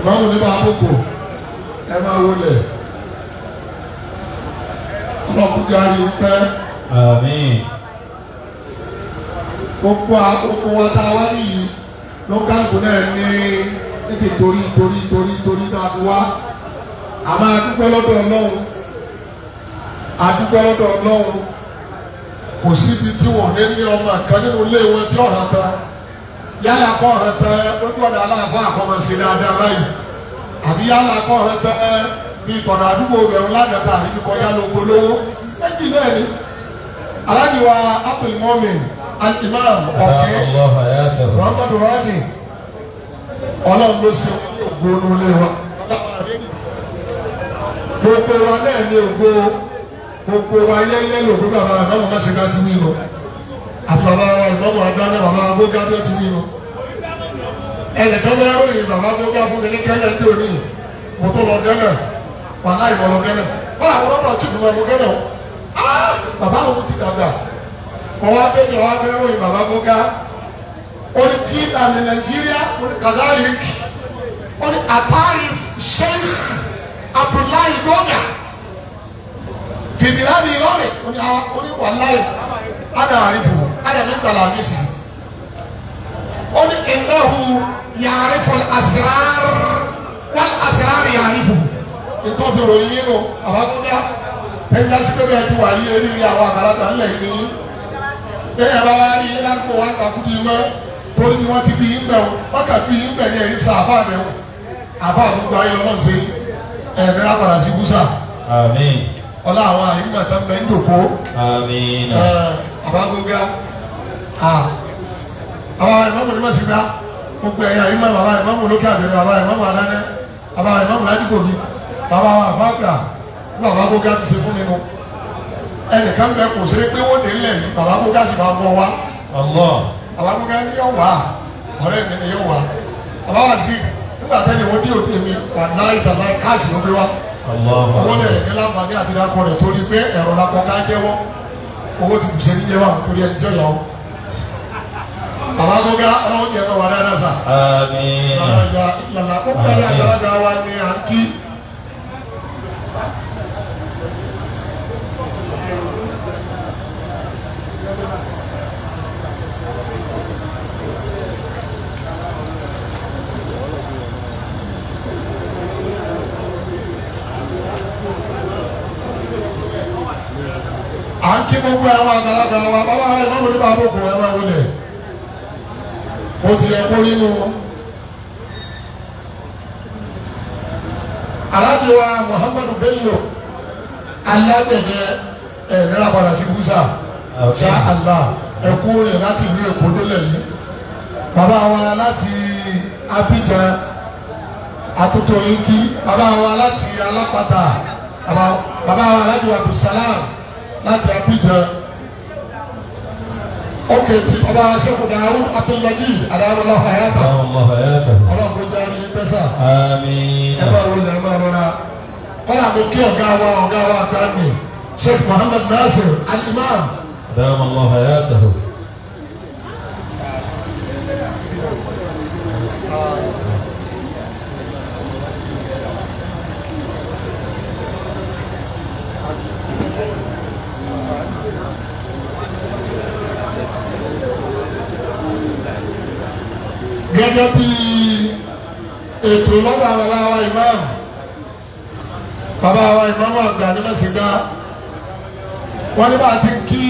ìmáàmù ní bàbá kò ẹ máa wọlé ọlọ́kùnrin jáde pẹ́ Àmín. gbogbo àkókò wa tá a wá nìyí ló ń káàkó náà ní tètè torí torí torí torí náà fi wá àmọ́ adúpẹ́ lọ́dọ̀ ọlọ́run adúpẹ́ lọ́dọ̀ ọlọ́run kò síbi tí wọ́n ní ní ọmọ kan nínú ilé wọn tí ọ̀ràn tán yálà kọ́ ọ̀ràn tán lójú ọ̀dà aláàfọ́ àkọ́mọ̀sí dáadáa báyìí àbí yálà kọ́ ọ̀ràn tán bí ìtọ̀nà àdúgbò rẹ̀ ńlá dàtà àbí kọjá lóko lówó méjì náà ni aláàjì wa apple morning al-imam ọ̀kẹ́ Allah hayatahu. muhammadu rati ọlọ́run ló ṣe ògo nílé wa gbogbo wa náà ní ògo gbogbo wa yẹ́yẹ́ lògbó bàbá àbámu má ṣe ká ti wí lọ àti bàbá wa ìbámu adáná bàbá wa gbógá bí ó ti wí lọ ẹnìkan bá ròyìn bàbá gbógá fún mi ní kẹ́lẹ́ ní òní mo tó lọ gẹ́nà wàhálà ìmọ̀ lọ gẹ́nà wọ́n àwọn ọlọ́dọ̀ tí fún mi gẹ́nà bàbá òun ti dàgbà wọ́n wá débi wọ́n wá fẹ́ ròyìn bàbá gbógá oni tí àmì nàìjíríà oni kazalik oni atari sheikh abdullahi goga fìdíhàbí lọ́rẹ̀ oni a oni wàláyé ada àrífò ada mi gbàlà mi sì oni ìnáhu yàrífò asirar wal asirar yàrífò ntọ́fi ròyìn yín nù àbábọ́dá ẹ̀yìn lásìkò bẹ́ẹ̀ ti wà yí eré ní àwọn àgbàlagbà ńlẹ̀ yìí ní bẹ́ẹ̀ bá wá rí lárúkọ wá kakúti mọ́ torí ni wọ́n ti fi yín bẹ̀ wọ́n wọ́n kà fi yín bẹ̀ ní ẹ̀yìn sá àfa bẹ̀ wọ́n àfa àdúgbò ayé lọ́nà ṣe ẹ̀ẹ́dẹ́rẹ́ apàdà sí kúsà Àmín. ọlá àwọn àyínbà tó ń bẹ ń dòkó Àmín. àbágógá àwọn ìmọ̀mù ní mọ̀sí gbá gbogbo ẹ̀yà ìmọ̀ bàbá ìmọ̀mù lókè àbẹ̀rẹ̀ bàbá ìmọ̀mù àdáná bàbá ìmọ̀mù ládìgbò mi bàbá àbáàgbà ní bàbá gógá ti ṣe fún mi nu ẹnìkan bẹ kò ṣe é pé wọ́n dé ńlẹ̀ yìí bàbá gógá sì máa bọ̀ wá Allah. àbágbóga ní yóò wá ọ̀rẹ́ mi ni yóò wá àbáwá sí nígbà tẹ́lẹ̀ wọ́n dí òde mi wà náà ìtàlá káàsì ló gbé wá Allah. owó lẹ̀ ní láǹfààní àti dákọ̀ rẹ̀ torí pé ẹ̀rọ lakọ ká jẹ́wọ́ owó ti bùṣẹ́ ní jẹ́wọ́ torí ẹni tí ó yà ó. àbágbóga ọlọ́run jẹ́ ẹ̀rọ wà dáadáa sà. Àmín. ọlọ́jà ìlànà ó kẹ́lẹ́ àgbàlagbà wa ni à ń kí. à ń kí gbogbo àwọn àgbàlagbà wa bàbá wa ìmọ̀ nípa àbòkù ẹ̀ máa wọlé ó ti yẹ kó nínú aláàjì wa Muhammadu Bello alágbẹ̀dẹ ẹ̀ nira padà sí Musa ṣá Allah ẹ̀kú rẹ̀ láti ìlú Èkó délẹ̀ yìí bàbá wa láti Abidjan àtúntò yín kí bàbá wa láti Alápàtà bàbá bàbá wa láti Abdulsalam láti Abidjan ókè tí ọba sẹ́kù Dawud Abdulmajid adáwọlá hayata Allah hayatahu. ọlọ́run jẹ́ àríyìn pẹ́sà Àmín. ẹ bá wọlé ẹ bá rọra kọ́lá mi kí ọ̀gá wa ọ̀gá wa gbani Sheikh Muhammad Nasir al-Imam دام الله حياته gẹ́gẹ́ bí ètò lọ́dọ̀ àwọn bàbá wa imam bàbá wa imam àgbà ní mẹ́sìgá wọ́n ní bá a ti kí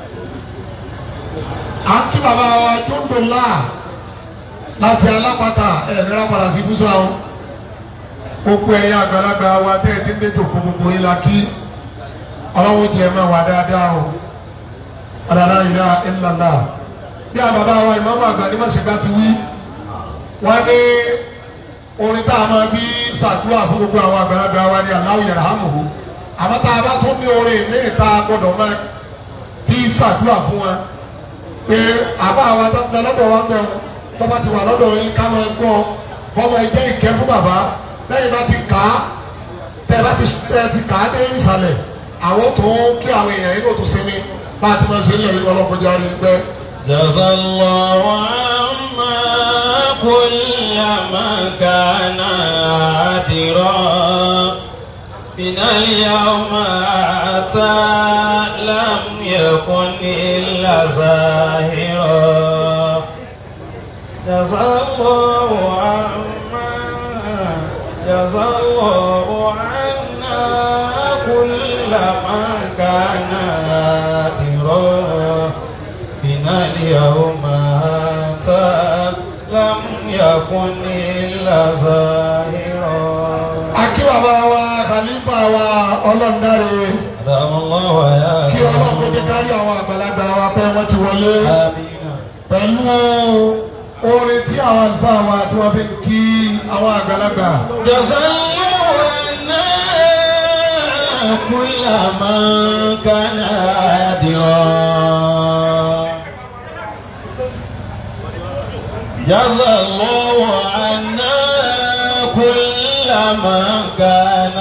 à ń kí bàbá wa tó ń dùn láà láti alápàtà ẹ̀ nira padà sí búsà o gbogbo ẹ̀yà àgbàlagbà wa tẹ́ ẹ̀ dín dèjò kó gbogbo yín la kí ọlọ́wọ́ jẹ́ ẹ̀ máa wà dáadáa o alala ilaha illallah bí a bàbá wa imam àgbà ní mẹ́sìgá ti wí wọ́n ní orin tá a máa fi ṣàdúrà fún gbogbo àwọn àgbàlagbà wa ní Allahu yarhamuhu àmọ́ tá a bá tún ní orin míì tá a gbọ́dọ̀ máa fi ṣàdúrà fún wa pé àbá àwa tó ń bẹ lọ́dọ̀ wa bẹ̀ wọn tó bá ti wà lọ́dọ̀ yín ká máa gbọ́ kọ́ máa jẹ́ ìkẹ́ fún bàbá lẹ́yìn bá ti kà á tẹ́ bá ti tẹ́ ti kà á dé ìsàlẹ̀ àwọn tó ń kí àwọn èèyàn yìí ló tún sinmi bá a ti máa ṣe ń lẹ̀ yìí ọlọ́kọjá rí pẹ́ جزى الله عما كل ما كان عادرا من اليوم أتى لم يكن إلا زاهرا جزى الله عما جزى الله عنا كل ما كان عادرا من اليوم أتى لم يكن إلا زاهرا akí bàbá wa khalifa wa ọlọ́ndarí أدام الله kí حياته ọlọ́run kó jẹ́ kárí àwọn àgbàlagbà wa pé wọ́n ti wọlé آمين pẹ̀lú orin tí àwọn àlùfáà wa tí wọ́n fi ń kí àwọn àgbàlagbà. جزى الله عنا كل من كان عادرا جزى الله عنا كل من كان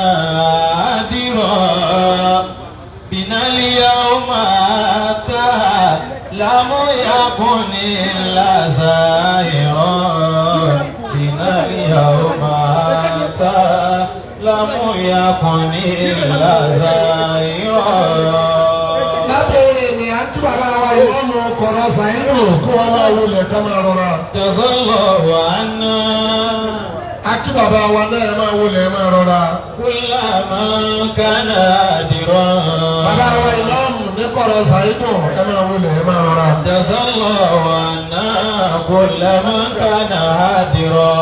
عادرا بنا اليوم أتى لم يكن إلا زائرا بنا اليوم أتى لم يكن إلا زائرا láti orin ni a tún bàbá wa ìwọ́nù kọ̀ọ̀rọ̀ sàyẹ́nù kó wọn máa wulẹ̀ ká máa rọra. جزى الله عنا a kí bàbá wa náà ẹ máa wulẹ̀ ẹ máa rọra. كل من كان عادرا bàbá wa ìlọ́ọ̀nù ní kọ̀ọ̀rọ̀ sàyẹ́nù ẹ máa wulẹ̀ ẹ máa rọra. جزى الله عنا كل من كان عادرا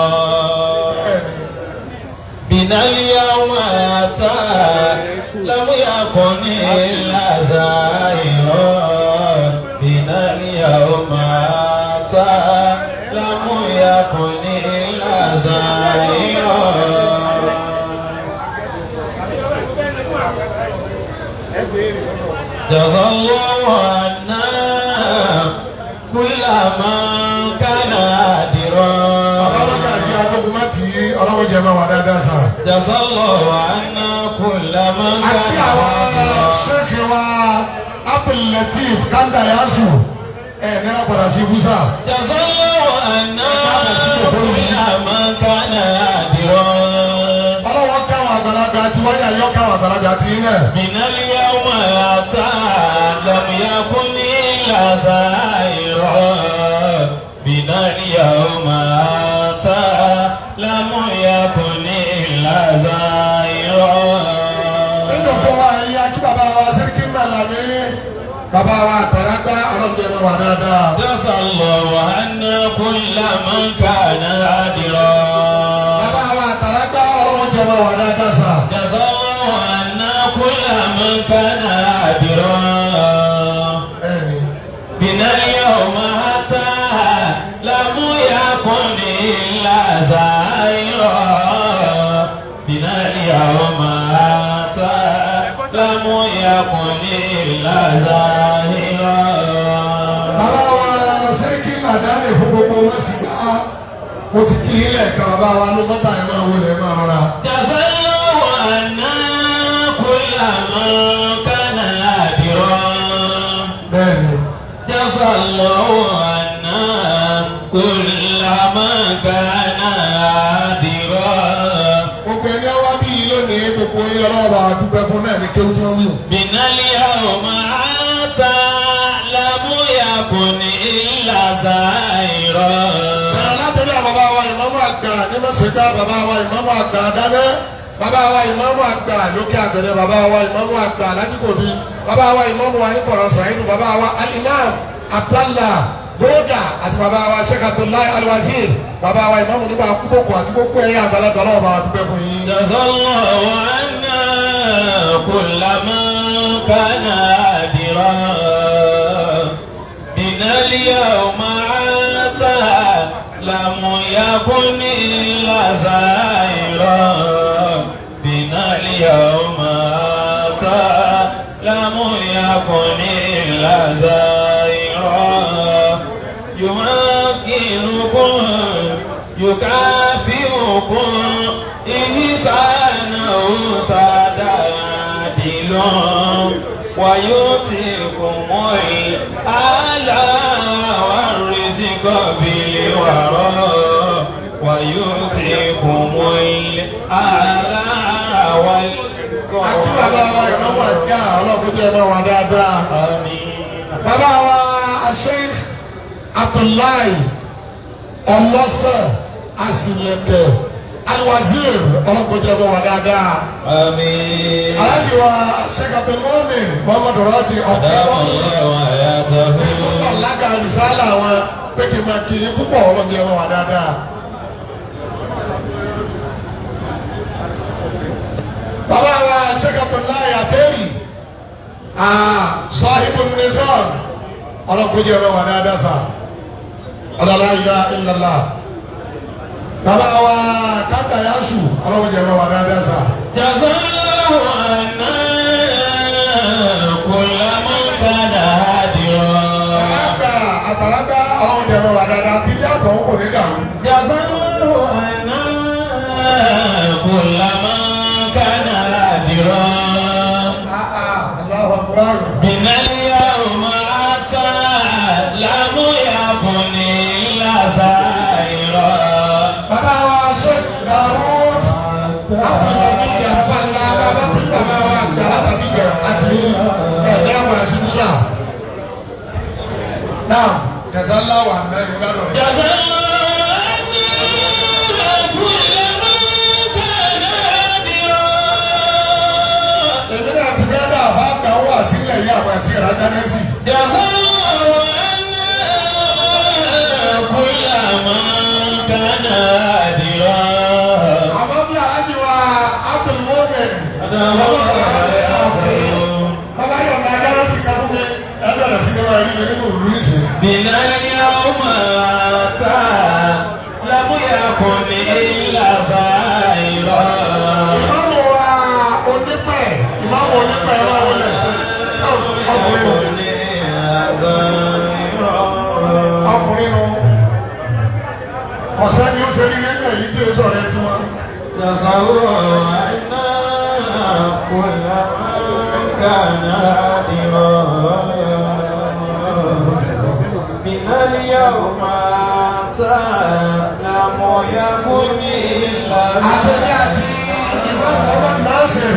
بنا اليوم أتى لم يكن إلا زائرا بنا اليوم أتى لم يكن إلا زائرا جزى الله عنا كل من كان bàbá wa عادرا kà kí agbógun má ti ọlọ́run jẹ́ máa wà dáadáa sà. جزى الله عنا كل من a كان kí àwọn عادرا ṣéèkì wa Abdul Lateef kanda yasu ẹ nira padà sí ibùsà. جزى الله عنا كل من كان عادرا ọlọ́wọ́ káwọn àgbàlagbà tí wọ́n yà yọ káwọn àgbàlagbà tí ń rẹ̀. من اليوم أتى لم يكن إلا زائرا من اليوم أتى لم يكن إلا زائرا nínú tó wá ẹyẹ akí bàbá wa sẹ́ríkì mẹ́làmí bàbá wa àtàràgbà ọlọ́jẹ́ máa wà dáadáa. جزى الله عنا كل من كان عادرا bàbá wa àtàràgbà ọlọ́jẹ́ máa wà dáadáa sà. جزى الله عنا كل من كان عادرا bẹ́ẹ̀ni بنا اليوم حتى لم يكن إلا زائرا بنا اليوم حتى لم يكن إلا زائرا bàbá wa sẹ́ríkì làdáni fún gbogbo mẹ́sìlá mo ti kí ilẹ̀ kan bàbá wa ló mọ́tà ẹ̀ máa wọlé ẹ̀ máa rọra. جزى الله عنا كل من كان عادرا bẹ́ẹ̀ni جزى الله عنا كل من كان عادرا gbogbo ẹni wá bí yìí lónìí gbogbo yìí lọ́wọ́ bá a dúpẹ́ fún náà ní kéwù tí wọ́n wí. من اليوم حتى لم يكن إلا زائرا bẹ̀rẹ̀ látọ̀rí àwọn bàbá wa ìmáàmù àgbà ní mọ̀sẹ̀dá bàbá wa ìmáàmù àgbà dáná bàbá wa ìmáàmù àgbà lókè àgbẹ̀rẹ̀ bàbá wa ìmáàmù àgbà lájúkòbí bàbá wa ìmáàmù wa níkọ̀rọ̀ sàyínú bàbá wa alimam abdallah bóódà àti bàbá wa sheikh abdullahi alwazir bàbá wa ìmáàmù nígbà kúkòkò àti gbogbo ẹ̀yà àgbàlagbà lọ́wọ́ bá wa dúpẹ́ fún yín. جزى الله عنا كل من كان عادرا من اليوم حتى لم يكن إلا زائرا من اليوم حتى لم يكن إلا زائرا يمكنكم يكافئكم إحسانه سداد ويؤتيكم الآلاء لهم الآلاء àti bàbá wa والقوة ìmọ̀mù àjà ọlọ́kùnrin jẹ́ ẹ̀mọ́ wa dáadáa. آمين bàbá wa Sheikh Abdullahi ọlọ́sẹ̀ àsìyẹ̀tẹ̀ Al-Wazir ọlọ́kùnrin jẹ́ ẹ̀mọ́ wa dáadáa. آمين aláàjì wa Sheikh Abdulmumin Muhammadu Raji ọ̀kẹ́ أدام wọn. الله حياته alága rìsálà wọn pé kí n máa kí i púpọ̀ ọlọ́jẹ́ wọn wà dáadáa. bàbá wa Sheikh Abdullahi Aberi sahibu nizam ọlọ́kùnrin wọn wà dáadáa sá ọlọ́lá ilá illallah. bàbá wa kápẹ́ yasu ọlọ́kùnrin wọn wà dáadáa sá. جزى الله عنا كل من كان هادرا àtàlágà àtàlágà ọlọ́kùnrin wọn wà dáadáa tí ilé àtọ̀ kò ní dàrú. جزى الله عنا كل من كان هادرا Allahu Akbar. من اليوم أتى لم يكن إلا سائرا Bàbá wa ṣe Dàrúd àtàlẹ́bí àfàlà bàbá tí bàbá wa gbà látàbí jẹ àti ẹ̀ẹ́dẹ́ àpàdà sí Musa. Náà kẹsàn-án láwà mẹ́rin gbádùn rẹ̀. جزى الله عنا كل من كان هادرا Èmi náà ti fẹ́ dà bá gbà wà sílẹ̀ yìí àwọn àti ìrajà náà sì. جزى الله عنا كل من كان هادرا Àmọ́ bí aláàjì wa Abdul Mumin. أدام الله حياته Bàbá yọ̀ ní ajá náà sì ká fún mi. Ẹ bẹ̀rẹ̀ sí ní wàá rí mi nínú ìlú ìsìn. من اليوم أتى لم يكن إلا سائرا Ìmáàmù wa onípẹ̀ ìmáàmù onípẹ̀ ẹ̀rọ wọlé. Ọkùnrin nù. Ọkùnrin nù. Ọ̀sẹ́ ni ó ṣe rí nínú èyí tí ó sọ̀rọ̀ ẹ tí wọ́n. تصور أن كل من كان هادرا من اليوم أتى لم يكن إلا Adélé àti ìmáàmù ọmọ Násìr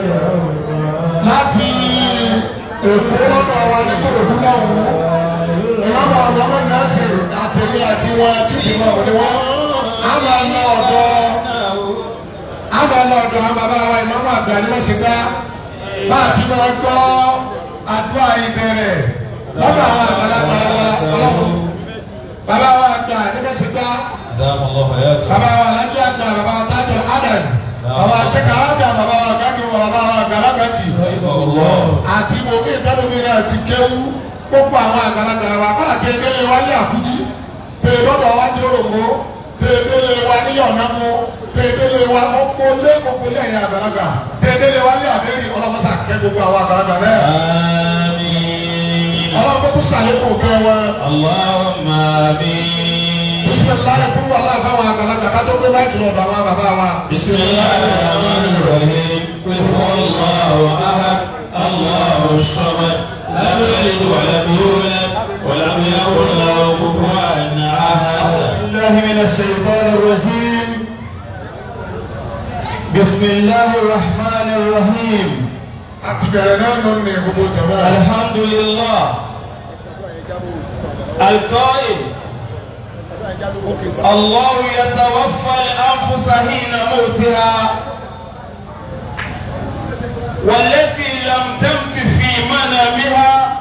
láti Èkó lọ́dọ̀ wa ní Kòròdú lọ́wọ́. Ìmáàmù ọmọ Násìr àtẹ̀lé àti wọn tí ìmáàmù ni wọ́n. A máa lọ ọ̀dọ̀ àgbàlá ọ̀dọ̀ àwọn bàbá wa ìmáàmù àgbà ni wọ́n ṣe dá bá a ti máa gbọ́ àdúrà ìbẹ̀rẹ̀ lọ́dọ̀ àwọn àgbàlagbà wa ọlọ́run bàbá wa àgbà ni wọ́n ṣe dá أدام الله حياته bàbá wa alájẹ àgbà bàbá wa tájọ adam bàbá wa ṣẹka adam bàbá wa gàdú bàbá wa àgbàlagbàjì الله àti mòmí ìtẹ́lómi náà ti kéwú gbogbo àwọn àgbàlagbà wa kọ́lá kéde wálé àkúdí tèè lọ́dọ̀ wá ní òròmó tèdélé wa ní ọ̀nàmú tèdélé wa ọkọ lé gbogbo ilé ẹ̀yà àgbàlagbà tèdélé wa ní àbẹ́rì ọlọ́mọsà kẹ́ gbogbo àwọn àgbàlagbà rẹ̀ آمين ọlọ́mọ tó sàlékò kẹ́ wọn اللهم آمين bisimilayi fún wa láàfin àwọn àgbàlagbà kátó gbé báyìí lọ́dọ̀ àwọn bàbá wa. بسم الله الرحمن الرحيم قل هو الله احد الله الصمد لم يلد ولم يولد ولم يكن له كفوا احد الله من الشيطان الرجيم بسم الله الرحمن الرحيم àti bẹ̀rẹ̀ náà nù ní gbogbo jọba. الحمد لله القائل الله يتوفى الأنفس حين موتها والتي لم تمت في منامها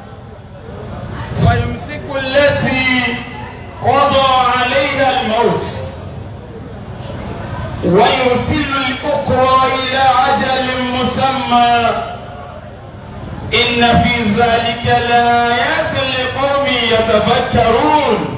فيمسك التي قضى عليها الموت ويرسل الأخرى إلى أجل مسمى إن في ذلك لآيات لقوم يتفكرون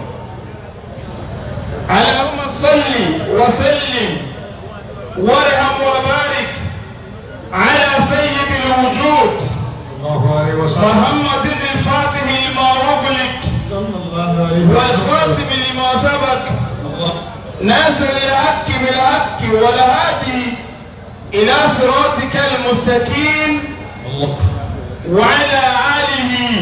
اللهم صل وسلم وارحم وبارك على سيد الوجود الله عليه وسلم. محمد بن الفاتح لما أغلق صلى الله عليه والخاتم لما سبق ناصر الحق بالحق والهادي إلى صراطك المستقيم الله وعلى آله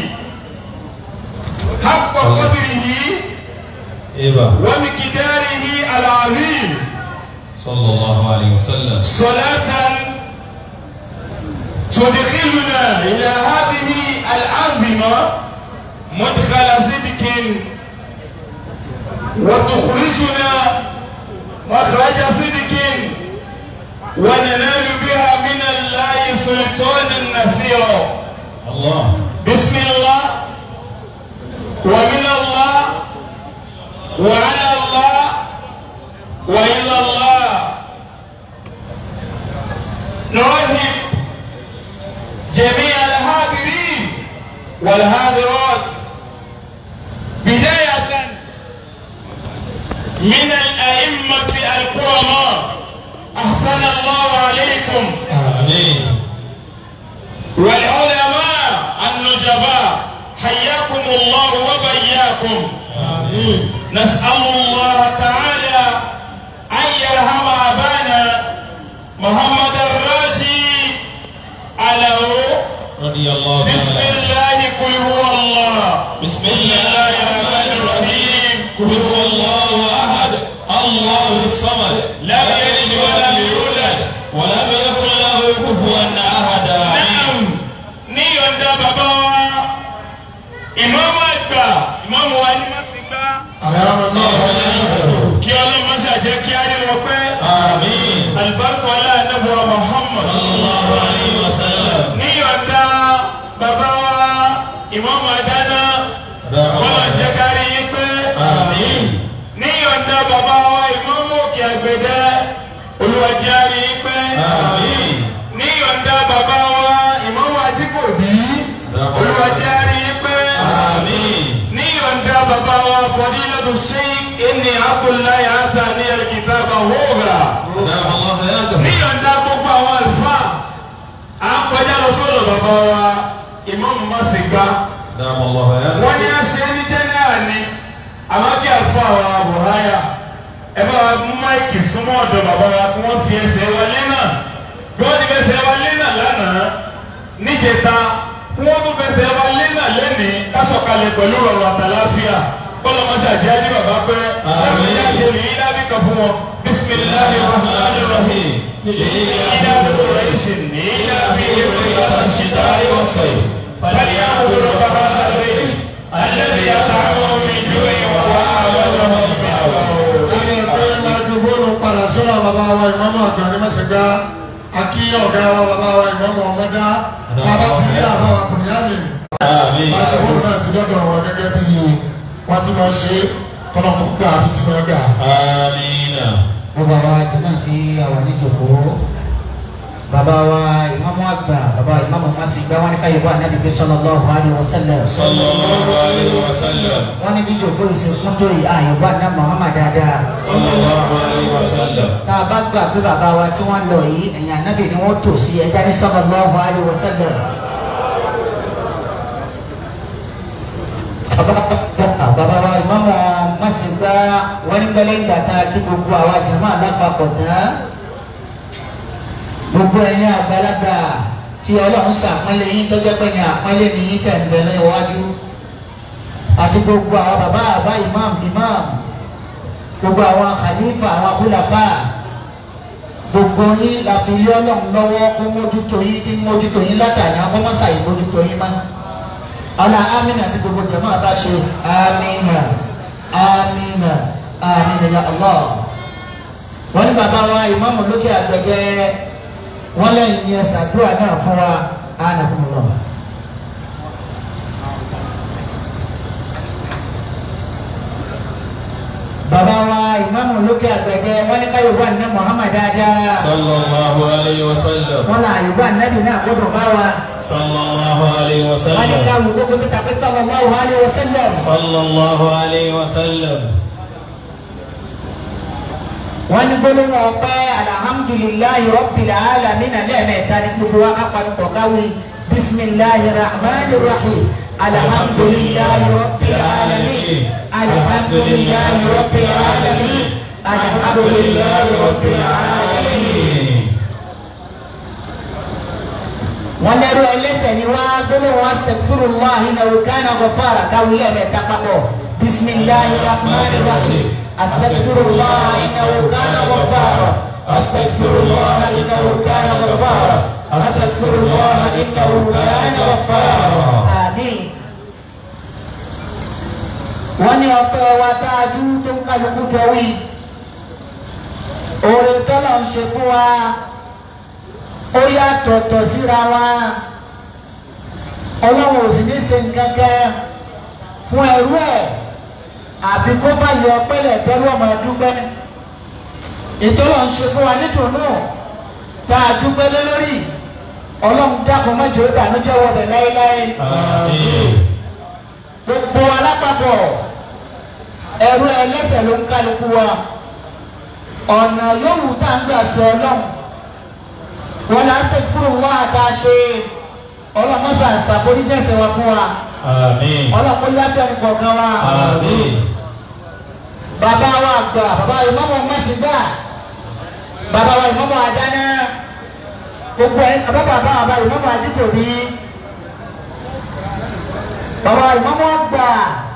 حق قدره ايوه ومقداره العظيم صلى الله عليه وسلم صلاة تدخلنا إلى هذه الأنظمة مدخل صدق وتخرجنا مخرج صدق وننال بها من الله سلطان النصير الله بسم الله ومن الله وعلى الله وإلى الله نرحب جميع الحاضرين والحاضرات بداية من الأئمة الكرماء أحسن الله عليكم آمين والعلماء النجباء حياكم الله وبياكم آمين نسأل الله تعالى أن يرحم أبانا محمد الراجي على رضي الله بسم تعالى الله قل هو الله بسم بسم الله الرحمن الرحيم قل هو الله أحد الله الصمد لم يلد ولم يولد ولم يكن له كفوا أحد Naam ní ọ̀dà bàbá wa ìmáàmù àgbà ìmáàmù wa ní Màsígbà àrẹ amadu kí ọlọ́mọ sàjẹ́ kí á rí wọn pẹ́ آمين alibarika ọlá anabuwa Muhammad صلى الله عليه وسلم ní ọ̀dà bàbá wa ìmáàmù àdáná wọ́n jẹ́ ká rí yín pẹ́ آمين ní ọ̀dà bàbá wa ìmáàmù òkè àgbẹ̀dẹ olùwàjẹ́ á rí yín pẹ́ آمين ní ọ̀dà bàbá wa ìmáàmù ajíkòbí olùwàjẹ́ á rí yín pẹ́. آمين ní ọ̀dà bàbá wa fọdílẹ́dù sheikh inni abdullahi atani alkitaba hóga دام الله حياته ní ọ̀dà gbogbo àwọn àlùfáà à ń kọjá lọ sọ́dọ̀ bàbá wa imam Màsígbà دام الله حياته wọ́n ní ẹsẹ̀ ní jẹ́nẹ́rà ni àmọ́ kí àlùfáà wa buhaya ẹ bá wa mú máìkì súnmọ́ ọ̀dọ̀ bàbá wa kí wọ́n fi ẹsẹ̀ wọlé náà bí wọ́n ti fẹsẹ̀ wọlé náà lánàá níjẹta kí wọ́n tún fẹsẹ̀ wọlé náà lẹ́nìí kásọ̀kalẹ̀ pẹ̀lú rọrùn àtàláfíà kọ́lọ́mọṣẹ́ àjẹ́jú bàbá pẹ́ Àmín. láti ṣe lè yí lábí kan fún wọn bisimilahi rahman rahim ìdá gbogbo rẹ̀ ṣì ní ìdá bí ewu yàtọ̀ ṣìdá yóò sè fàlẹ́ àwòrán bàbá rẹ̀ alẹ́ yàtọ̀ àwọn mi ju ìwà àwọn ọmọ mi àwọn. ẹni pé máikrófóònù padà sọ́dọ̀ bàbá wa ìmáàmù àgbà ní Màsígbà akí ọ̀gá wa bàbá wa ìmáàmù ọ̀mẹ́dá bàbá ti rí àwọn àkùnrin àmì آمين máikrófóònù náà ti dọ́dọ̀ wọn gẹ́gẹ́ bí wọ́n ti máa ṣe kọ́nọ́kọ́ gbà àbí ti máa gbà. آمين bàbá wa jọ̀mọ́ tí a wà ní jòkó bàbá wa ìmáàmù àgbà bàbá ìmáàmù Màsígbà wọn ní ká yorùbá nàbí pé sallallahu alaihi wasallam صلى الله عليه وسلم wọn ní bí jòkó ìsìnkú tó yìí àyùbá ná Muhammad dáadáa صلى الله عليه وسلم tá a bá gbà pé bàbá wa tí wọ́n lọ yìí ẹ̀yìn ànábì ni wọ́n tò sí ẹja ní sallallahu alaihi wasallam. bàbá wa ìmáàmù Màsígbà wọn ní gbẹlẹ́ ìgbà tá a kí gbogbo àwa jàmáà lápapọ̀ tán gbogbo ẹ̀yin àgbàlagbà tí ọlọ́run ṣàpọ́nlé yín tọ́jọ́ pé ní àpọ́nlé ní yín tẹ̀lé níwájú àti gbogbo àwọn bàbá àbá imam imam gbogbo àwọn khalifa àwọn kúlàfà gbogbo yín la fi lé ọlọ́run lọ́wọ́ kó mójútó yín tí mójútó yín látàrí àwọn mọ́sá yìí mójútó yín má ọlá amínà tí gbogbo jẹ̀mọ́ bá ṣe amínà amínà amínà ya Allah wọ́n ní bàbá wa ìmáàmù lókè àgbẹ̀gẹ́ wọ́n lẹ́yìn ní ẹ̀sà àdúrà náà fún wa ánà fún mi lọ. bàbá wa ìmáàmù lókè àgbẹ̀gẹ́ wọ́n ní káyọ̀ wà ní Muhammad dáadáa صلى الله عليه وسلم wọ́n là àyùbá ànábì náà gbọ́dọ̀ bá wa صلى الله عليه wọ́n ní وسلم káwọ́ gbogbo mi tàbí sallallahu alaihi wasallam. صلى الله عليه وسلم wọ́n ní gbólóhùn ọpẹ́ alhamdulillahi rabbil alamin lẹ́ẹ̀mẹ́ta ní gbogbo wa kápákọ̀ káwé bisimilahi rahman rahim alhamdulillahi rabbil alamin alhamdulillahi rabbil alamin alhamdulillahi rabbil alamin. wọ́n lẹ́rú ẹlẹ́sẹ̀ ni wá gbólóhùn astaghfirullah innahu kana ghafara káwé lẹ́ẹ̀mẹ́ta papọ̀ bisimilahi rahman rahim. أستغفر الله إنه كان غفارا أستغفر الله إنه كان غفارا أستغفر الله إنه كان غفارا àmín. wọ́n ní ọpẹ́ wa tá a dú tó ń kálukú jọ wí. oore tọ́lọ̀ ń ṣe fún wa ó yàtọ̀tọ̀ síra wa ọlọ́run ò sì ní ṣe nǹkan kan fún ẹrú ẹ̀ àfi kó fàyè ọpẹ́lẹ̀ tẹ́lú ọmọ dúpẹ́ ìtọ́lọ̀ ń ṣe fún wa nítorí tá a dúpẹ́ lé lórí ọlọ́run dákun mẹ́jọ ìbànújẹ́ wọlé láéláé آمين gbogbo alápapọ̀ ẹrú ẹlẹ́sẹ̀ ló ń kálukú wa ọ̀nà yòówù tá à ń gbà sí ọlọ́run wọn là ń ṣe fúru wọn àtà ṣe ọlọ́mọṣà ṣàforíjẹsẹ̀ wa fún wa آمين ọlọ́pọ̀ yáfẹ́ nìkọ̀ọ̀kan wa آمين bàbá wa àgbà bàbá ìmọ̀mọ̀ mẹ́sìgbà bàbá wa ìmọ̀mọ̀ àdáná gbogbo ẹ̀ bàbá bàbá bàbá ìmọ̀mọ̀ àdìgbò ní bàbá ìmọ̀mọ̀ àgbà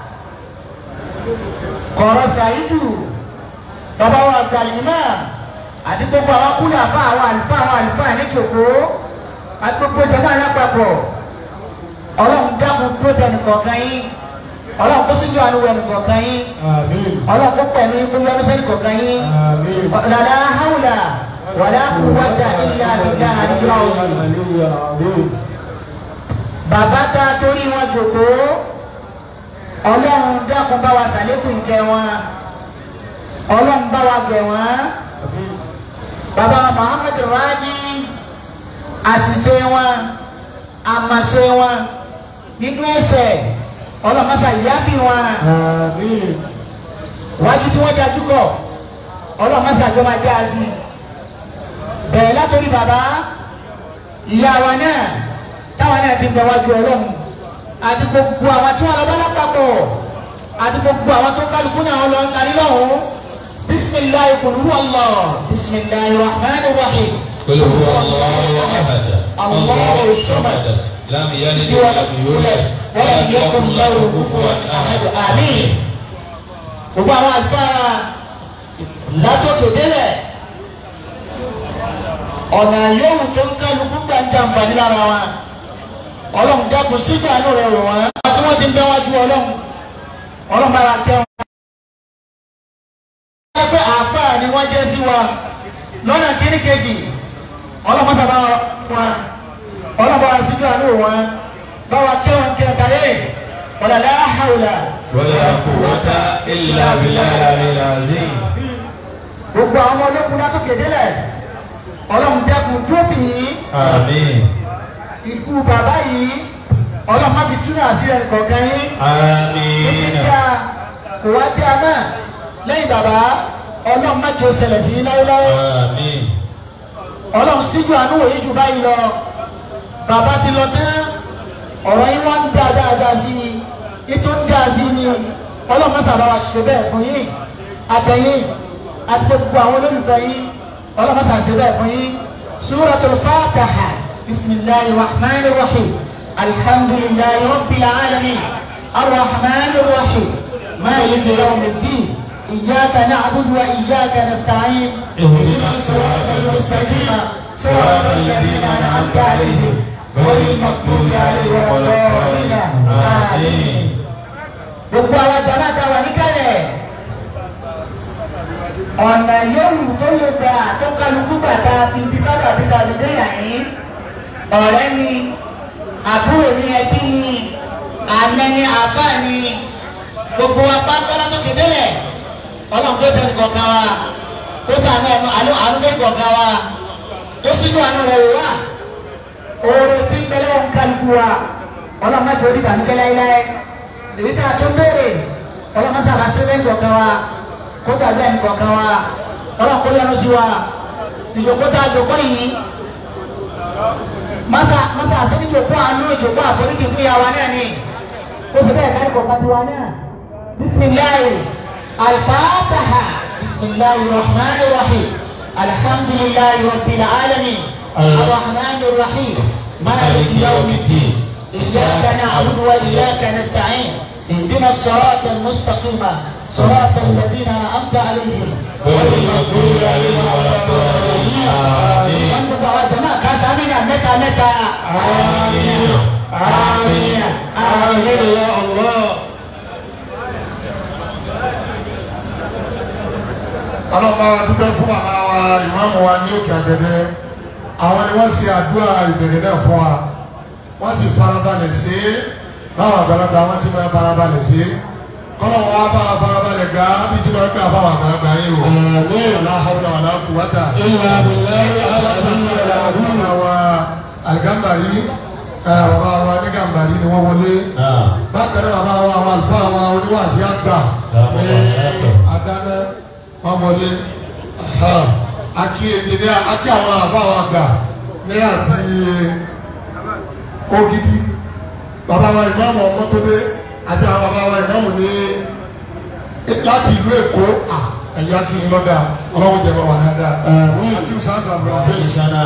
kọ̀rọ̀ sàyídù bàbá wa àgbà ìmọ̀ àti gbogbo àwọn kúlẹ̀ àfa àwọn àlùfáà àwọn àlùfáà ní tòkó àti gbogbo ìjọba alápapọ̀ ọlọ́run dákun tó tẹ̀ nìkọ̀ọ̀kan yín ọlọ́run kó síjú àánú wẹ̀ nìkọ̀ọ̀kan yín ọlọ́run kó pẹ̀lú ikú yọnu sẹ́ni kọ̀ọ̀kan yín làlá hàwùlà wàlá kúwàtà ìlà àbílà àdúrà òsì. bàbá ta torí wọn jòkó ọlọ́run dákun bá wa sàlékún ìkẹ́ wọn ọlọ́run bá wa gẹ̀ wọ́n bàbá Muhammad Raji àṣìṣe wọn àmàṣe wọn nínú ẹsẹ̀ ọlọ́mọṣà ìyáfi wọn wájú tí wọ́n dájú kọ̀ ọlọ́mọṣà tó máa dá sí bẹ̀rẹ̀ látòrí bàbá ìyá wa náà táwọn náà ti gbẹ wájú ọlọ́run àti gbogbo àwọn tí wọ́n lọ bá lápapọ̀ àti gbogbo àwọn tó kálukú náà lọ kárí lọ́hùn bisimilayi kùnú wàllọ bisimilayi rahman rahim. قل هو الله أحد الله الصمد لم يلد ولم يولد ولم يكن له كفوا أحد àmín gbogbo àwọn àlùfáà látòkè délẹ̀ ọ̀nà yòówù tó ń kálukú gbà ń jàǹfààní lára wa ọlọ́run dákun síjú àánú rẹ̀ rò wọ́n àti wọ́n ti ń bẹ́ wájú ọlọ́run ọlọ́run bá wa kẹ́ wọn. wọ́n pẹ́ àáfàá ni wọ́n jẹ́ sí wa lọ́nà kíní kejì ọlọ́run bá sábà wọn ọlọ́run bá wa síjú àánú wọn bá wa kẹ́ wọn kẹ́ kàyé wala la hawla ولا قوة إلا بالله العظيم gbogbo àwọn ọmọ ológun látòkè délẹ̀ ọlọ́run dẹ́kun dúró tì yín آمين ikú bàbá yìí ọlọ́run má fi túnú àṣírí ẹnì kọ̀ọ̀kan yín níbi آمين dá kò wá dá náà lẹ́yìn bàbá ọlọ́run má jẹ́ ó ṣẹlẹ̀ sí yín láéláé آمين ọlọ́run síjú àánú wòye jù báyìí lọ bàbá ti lọ tán ọ̀rọ̀ yín wá ń dá dáadáa sí i ètò ń dá sí i ni ọlọ́run má sábà wá ṣe bẹ́ẹ̀ fún yín àtẹ̀yìn àti gbogbo àwọn olólùfẹ́ yín ọlọ́run má sábà ṣe bẹ́ẹ̀ fún yín suratul fatiha bisimilahi rahman rahim alhamdulilayi rabbil alamin arrahman rahim maliki yawmiddin iyyaka na'budu wa iyyaka nasta'in اهدنا الصراط المستقيم صراط الذين أنعمت عليهم غير المغضوب عليهم ولا الضالين آمين gbogbo àwọn jama ta wà níkàlẹ̀ ọ̀nà yòówù tó lè gbà tó kálukú bàtà fi bí sábà bí tàbí déyà yín ọ̀rẹ́ ni àbúrò ni ẹbí ni àmẹ́ ni àfà ni gbogbo wa pátálá tó kéde lẹ̀ ọlọ́run tó tẹ̀ nìkọ̀ọ̀kan wa tó sànú ẹnu àánú àánú tó nìkọ̀ọ̀kan wa tó sínú àánú rẹ̀ wò wá oore tí ń bẹ́lẹ̀ wọn kálukú wa ọlọ́run má jẹ́ orí ìbànújẹ́ láéláé èyí tí a tún béèrè ọlọ́run sábà síbẹ̀ nìkọ̀ọ̀kan wa kó dàbí ẹnì kọ̀ọ̀kan wa ọlọ́run kó yẹnu sí wa ìjòkó tá a jòkó yìí masa masa àsìkò ìjòkó àánú ìjòkó àforíjì fún ìyá wa náà ni ó sì bẹ́ẹ̀ kárí kọ̀ọ̀kan tiwa náà bisimilayi alfataha bisimilayi rahman rahim alhamdulilayi rabbil alamin arrahman rahim maliki yawmi din. إياك نعبد وإياك نستعين اهدنا الصراط المستقيم صراط الذين أنعمت عليهم غير المغضوب عليهم ولا الضالين آمين آمين آمين يا الله ọlọ́pàá wa dúpẹ́ fún bàbá wa ìmáàmù wa ní òkè àgbẹ̀dẹ àwọn ni wọ́n ṣe àdúrà ìbẹ̀rẹ̀ náà fún wa wọ́n sì farabalẹ̀ ṣe é báwọn àgbàlagbà wọn ti máa farabalẹ̀ ṣe é kọ́lọ̀ wọn wá bá wa farabalẹ̀ gbà á bí tí wọ́n gbà báwọn àgbàlagbà yìí o. آمين ọ̀la hawla wala quwwata. إلا بالله العظيم العظيم bàbá wa àgàmbàrí bàbá wa ní gàmbàrí ni wọ́n wọlé نعم bákan náà bàbá wa àwọn àlùfáà wa oníwàásí àgbà adáná wọn wọlé akí ènìyàn akí àwọn àbá wa àgbà ní àti Ògidì bàbá wa ìmáàmù ọmọtóbi àti àwọn bàbá wa ìmáàmù ní láti ìlú Èkó ẹ̀yà kí n lọ́dà ọlọ́run jẹ́ bá wà dáadáa. Àmín. àti ìsáàtù àbúrò àfẹ́ Ìṣáná.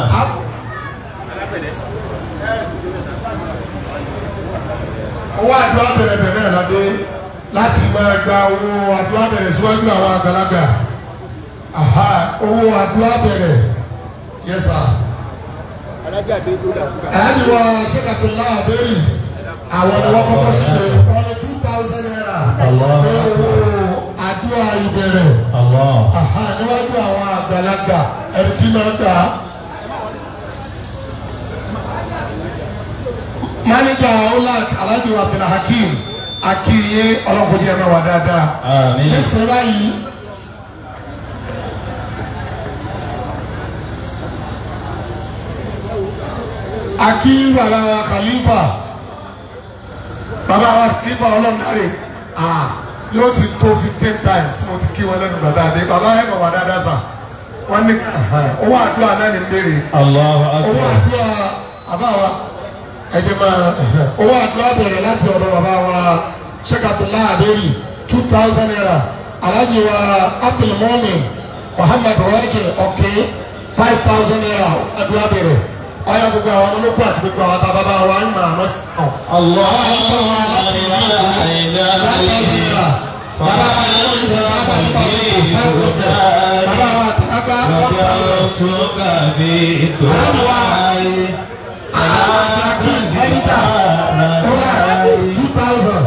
owó àdúrà bẹ̀rẹ̀ bẹ̀rẹ̀ lọ́dẹ láti máa gba owó àdúrà bẹ̀rẹ̀ síwájú àwọn àgbàlagbà aha owó àdúrà bẹ̀rẹ̀ yẹsà. aláàbí wa sẹ́kàtúlá àbẹ́rì àwọn ni wọ́n kọ́kọ́ sí pé wọ́n ní two thousand naira Allah. pé owó àdúrà ìbẹ̀rẹ̀ الله aha níwájú àwọn àgbàlagbà ẹni tí máa ń gbà á. mánéjà olak alhaji wa abdulhakeem akiye ọlọ́kùnrin ẹ̀rọ wà dáadáa. آمين ẹsẹ̀ báyìí. akí bàbá wa khalifa bàbá wa khalifa ọlọ́mọdé ah yóò ti tó fifteen times mo ti kí wọn lẹ́nu gbàdá adé bàbá ẹ̀rọ wà dáadáa sà wọ́n ní owó àdúrà náà ní béèrè الله owó أكبر àdúrà bàbá wa ẹjẹ máa owó àdúrà bẹ̀rẹ̀ láti ọ̀dọ̀ bàbá wa sẹ́kàtúlá àbẹ́rì two thousand naira alhaji wa abdulmumin muhammad rọ́ọ̀kì ọ̀kẹ́ five thousand naira àdúrà bẹ̀rẹ̀ ọ̀yà gbogbo àwọn olóko àti gbogbo àwọn bàbá bá wa ń máa mọ́ sàn. الله لا bàbá wa yóò ń sọ bàbá wa bàbá wa tàbá رجوتك في الدعاء ẹ̀ríkà two thousand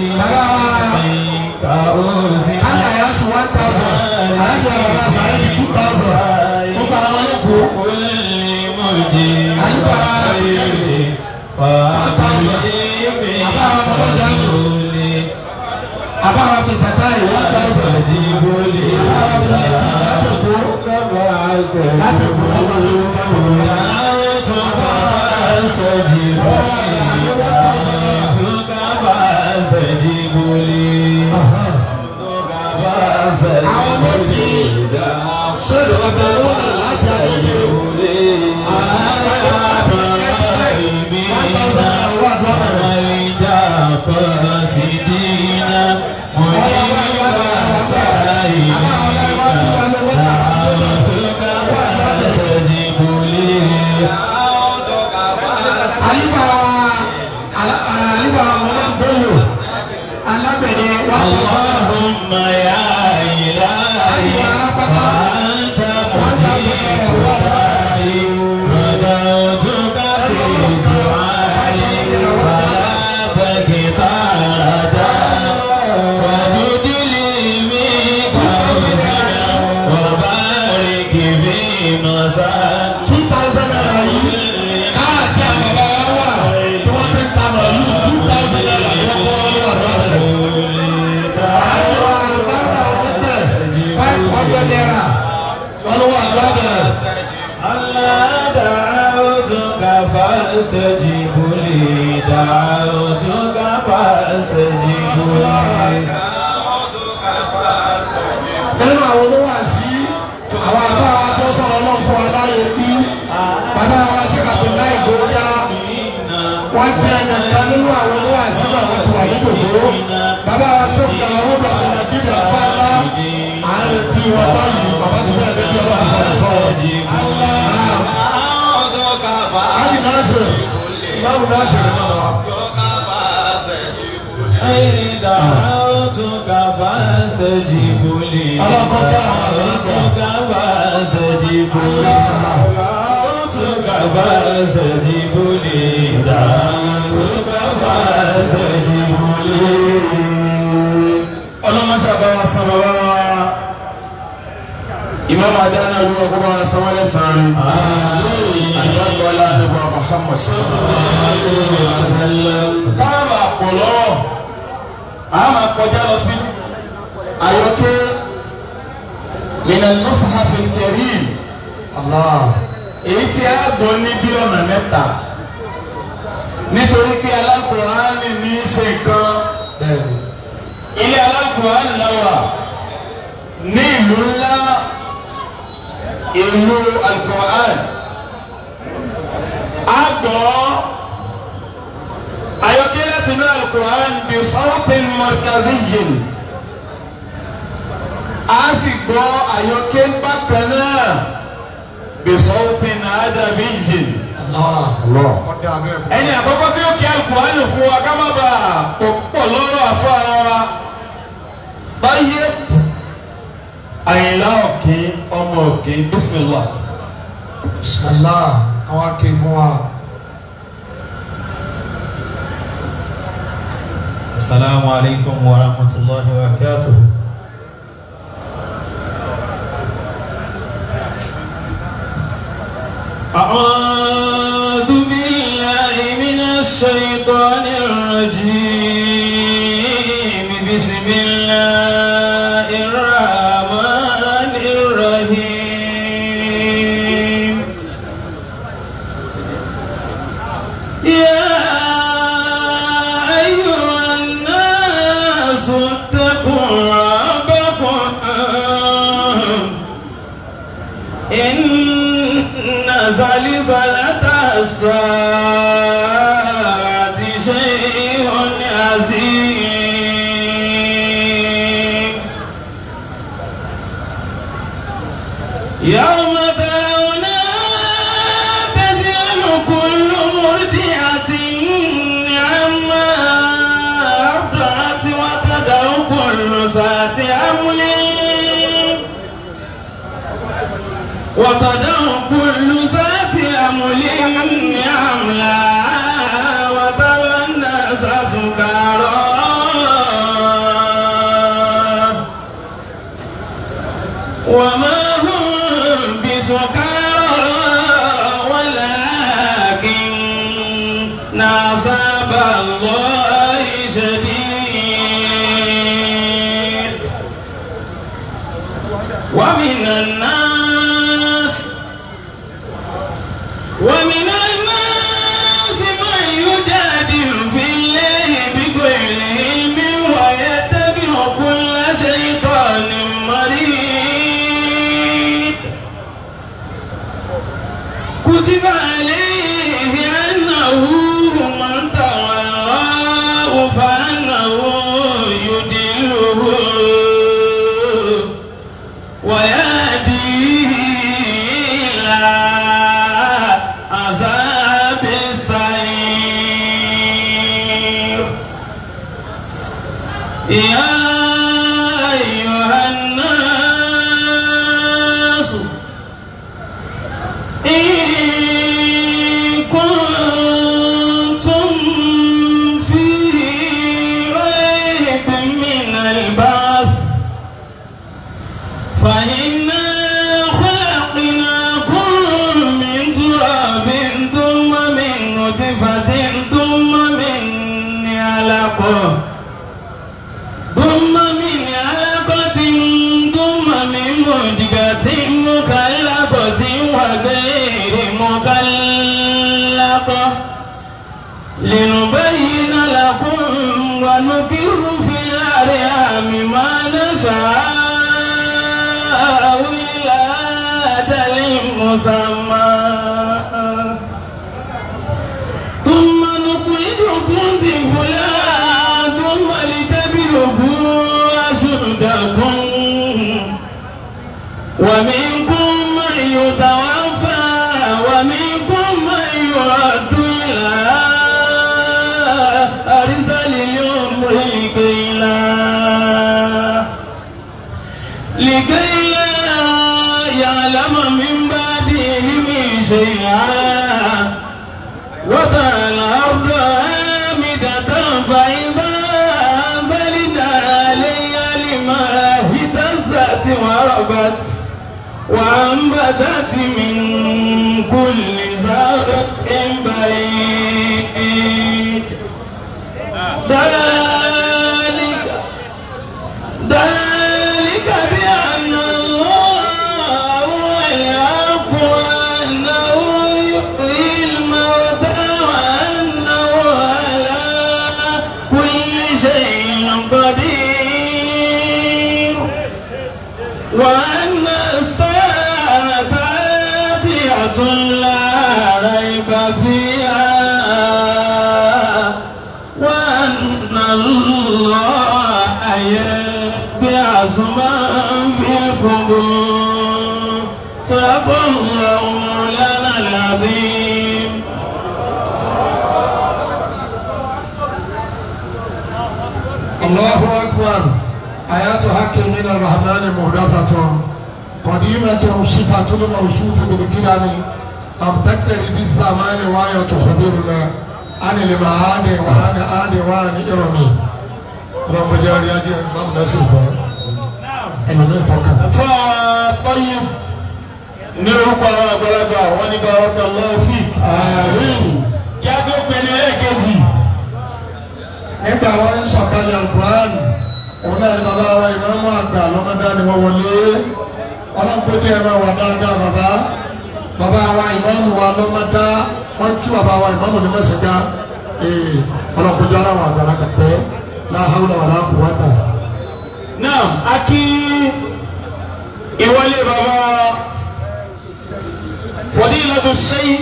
منك أوزع Ana ya su one thousand, alájà bàbá sàrẹ́bì two thousand, gbogbo àwọn ẹlẹ́kọ̀ọ́ كل مجيب خير فأعطني من رسولي àbáwọn tó bàtà yìí one thousand, فاستجيب لي àbáwọn tó lè ti látòkó látòkó ọgbà tó ń bá wọn. دعوتك فاستجيب لي دعوتك فاستجيب لي Àwọn ọmọ tí ṣé ìjọba owó náà láti àgbègbè one thousand owó àdúrà bẹ̀rẹ̀. Àyíká àyíká ọmọ bẹ́ẹ̀lò alágbẹ̀dẹ wà اللهم يا إلهي وأنت مجيبي رجوتك في دعائي ولا تكفارة وجد لي منك وزنا وبارك في مساء two thousand naira yìí káàtì àbàbà wa wà tí wọ́n ti ń ta màálù two thousand naira yìí wọ́n kọ́ ọ́ wà lọ́sẹ̀. Àyíká bàtà ọ̀tẹ̀tẹ̀ five hundred naira ọlọ́wọ́ àdúrà bẹ̀rẹ̀. ألا دعوتك فاستجب لي دعوتك فاستجب لي nínú àwọn olówó àṣì àwọn àbá wa tó sọ̀rọ̀ náà fún aláyé bí bàbá wa ṣe kàpẹ́ láì gbóyà wọ́n jẹ́ ẹnìkan nínú àwọn olówó àṣì náà wọ́n ti wà ní gbogbo bàbá wa ṣe kà owó bàbá wa ti rà fáńlá àárẹ̀ tí wọ́n bá yìí bàbá tó bẹ̀rẹ̀ lẹ́bí ọlọ́run sọ̀rọ̀ sọ̀rọ̀. Ájì náà ṣe ìmáàmù náà ṣe ní mọ̀nà wa. أي دعوتك فاستجب لي ألا قطع دعوتك فاستجب لي دعوتك فاستجيبوا لي دعوتك فاستجيبوا لي ọlọ́mọṣẹ́ àbáwá san bàbá wa ìmáàmù adáná olúwa kó bá wa san wọlé san rí àdúrà nípa Muhammad káàmà pọ̀ lọ́wọ́ a máa kọjá lọ sí àyọkẹ́ minal mushaf al-karim Allah èyí tí a gbọ́ ní bí ọ̀nà mẹ́ta nítorí pé Al-Qur'ani ní í ṣe nǹkan bẹ́ẹ̀ni ilé Al-Qur'ani làwà ní ìlú ńlá ìlú Al-Qur'ani a gbọ́ ayọ̀kẹ́ láti ní Al-Qur'ani bí sawtin markaziyyin a sì gbọ́ ayọ̀kẹ́ bákan náà bí sawtin adabiyyin Allah Allah ọdẹ abẹ́ ẹ̀kọ́ ẹni àkọ́kọ́ tí ó kí Al-Qur'ani fún wa ká má bàa kó pọ̀ lọ́rọ̀ àfọ ara wa báyé àyìnlá òkè ọmọ òkè bísímìlá. Allah àwọn akéwì fún wa. السلام عليكم ورحمة الله وبركاته أعوذ بالله من الشيطان الرجيم بسم الله الرحمن الرحيم يا أيها الناس اتقوا ربكم إن زلزلة الساعة شيء عظيم يوم ترونها تزل كل مرضعة عما أرضعت وتدع كل ذات حمل وتدع كل ذات حمل حملها وترى الناس سكارى وما هم بسكارى ولكن عذاب الله شديد ومن الناس ومن الناس من يجادل في الله بغير علم ويتبع كل شيطان مريد كتب عليه أنه من تولاه فأنه يدله ويهديه إلى عذاب السعير يا أيها الناس إن كنتم في ريب من البعث فإنا خلقناكم من تراب ثم من نطفة ثم من علقة ثم من علقة ثم من مدغة مكلقة وغير مكلقة لنبين لكم ونقر في الأرحام ما نشاء إلى أجل مسمى ثم نخرجكم طفلا ثم لتبلغوا أشدكم ومنكم من يتوفى ومنكم من يرد إلى أرسل الأمر لكي لا لكي لا يعلم من بعد علم شيئا وأنبتت من كل زوج بعيد ذلك ذلك بأن الله هو الحق وأنه يحيي الموتى وأنه على كل شيء قدير وأن الساعة آتية لا ريب فيها وأن الله يبعث من في القبور صدق الله مولانا العظيم الله أكبر آيات حق من الرحمن محدثة قديمة صفة الموصوف بالكرم لم تكتري بالزمان وهي تخبرنا عن المعاد وعن آد وعن إرمي اللهم جعل يا جي إمام ناصر ẹlòmíì tọ́ka. fún tọ́yìn ní orúkọ àwọn àgbàlagbà wọn ní bàrọ́kà lọ́ọ̀fì. kí a tó pè ní ẹ̀ẹ́kejì. nígbà wọn ń sọ̀kalẹ̀ alukuran òun náà ní bàbá wa ìmáàmù àgbà lọ́mọdé ni wọ́n wọlé ọlọ́pẹ̀tẹ̀ ẹ̀ máa wà dáadáa bàbá bàbá wa ìmáàmù wa lọ́mọdé wọ́n kí bàbá wa ìmáàmù ní mẹ́sẹ̀ká ọlọ́pẹ̀tẹ̀ ara wà àgbàlagbà pẹ́ láhàúlà wà láàkúwátà. náà a kí ìwọlé bàbá fadilatu Shaykh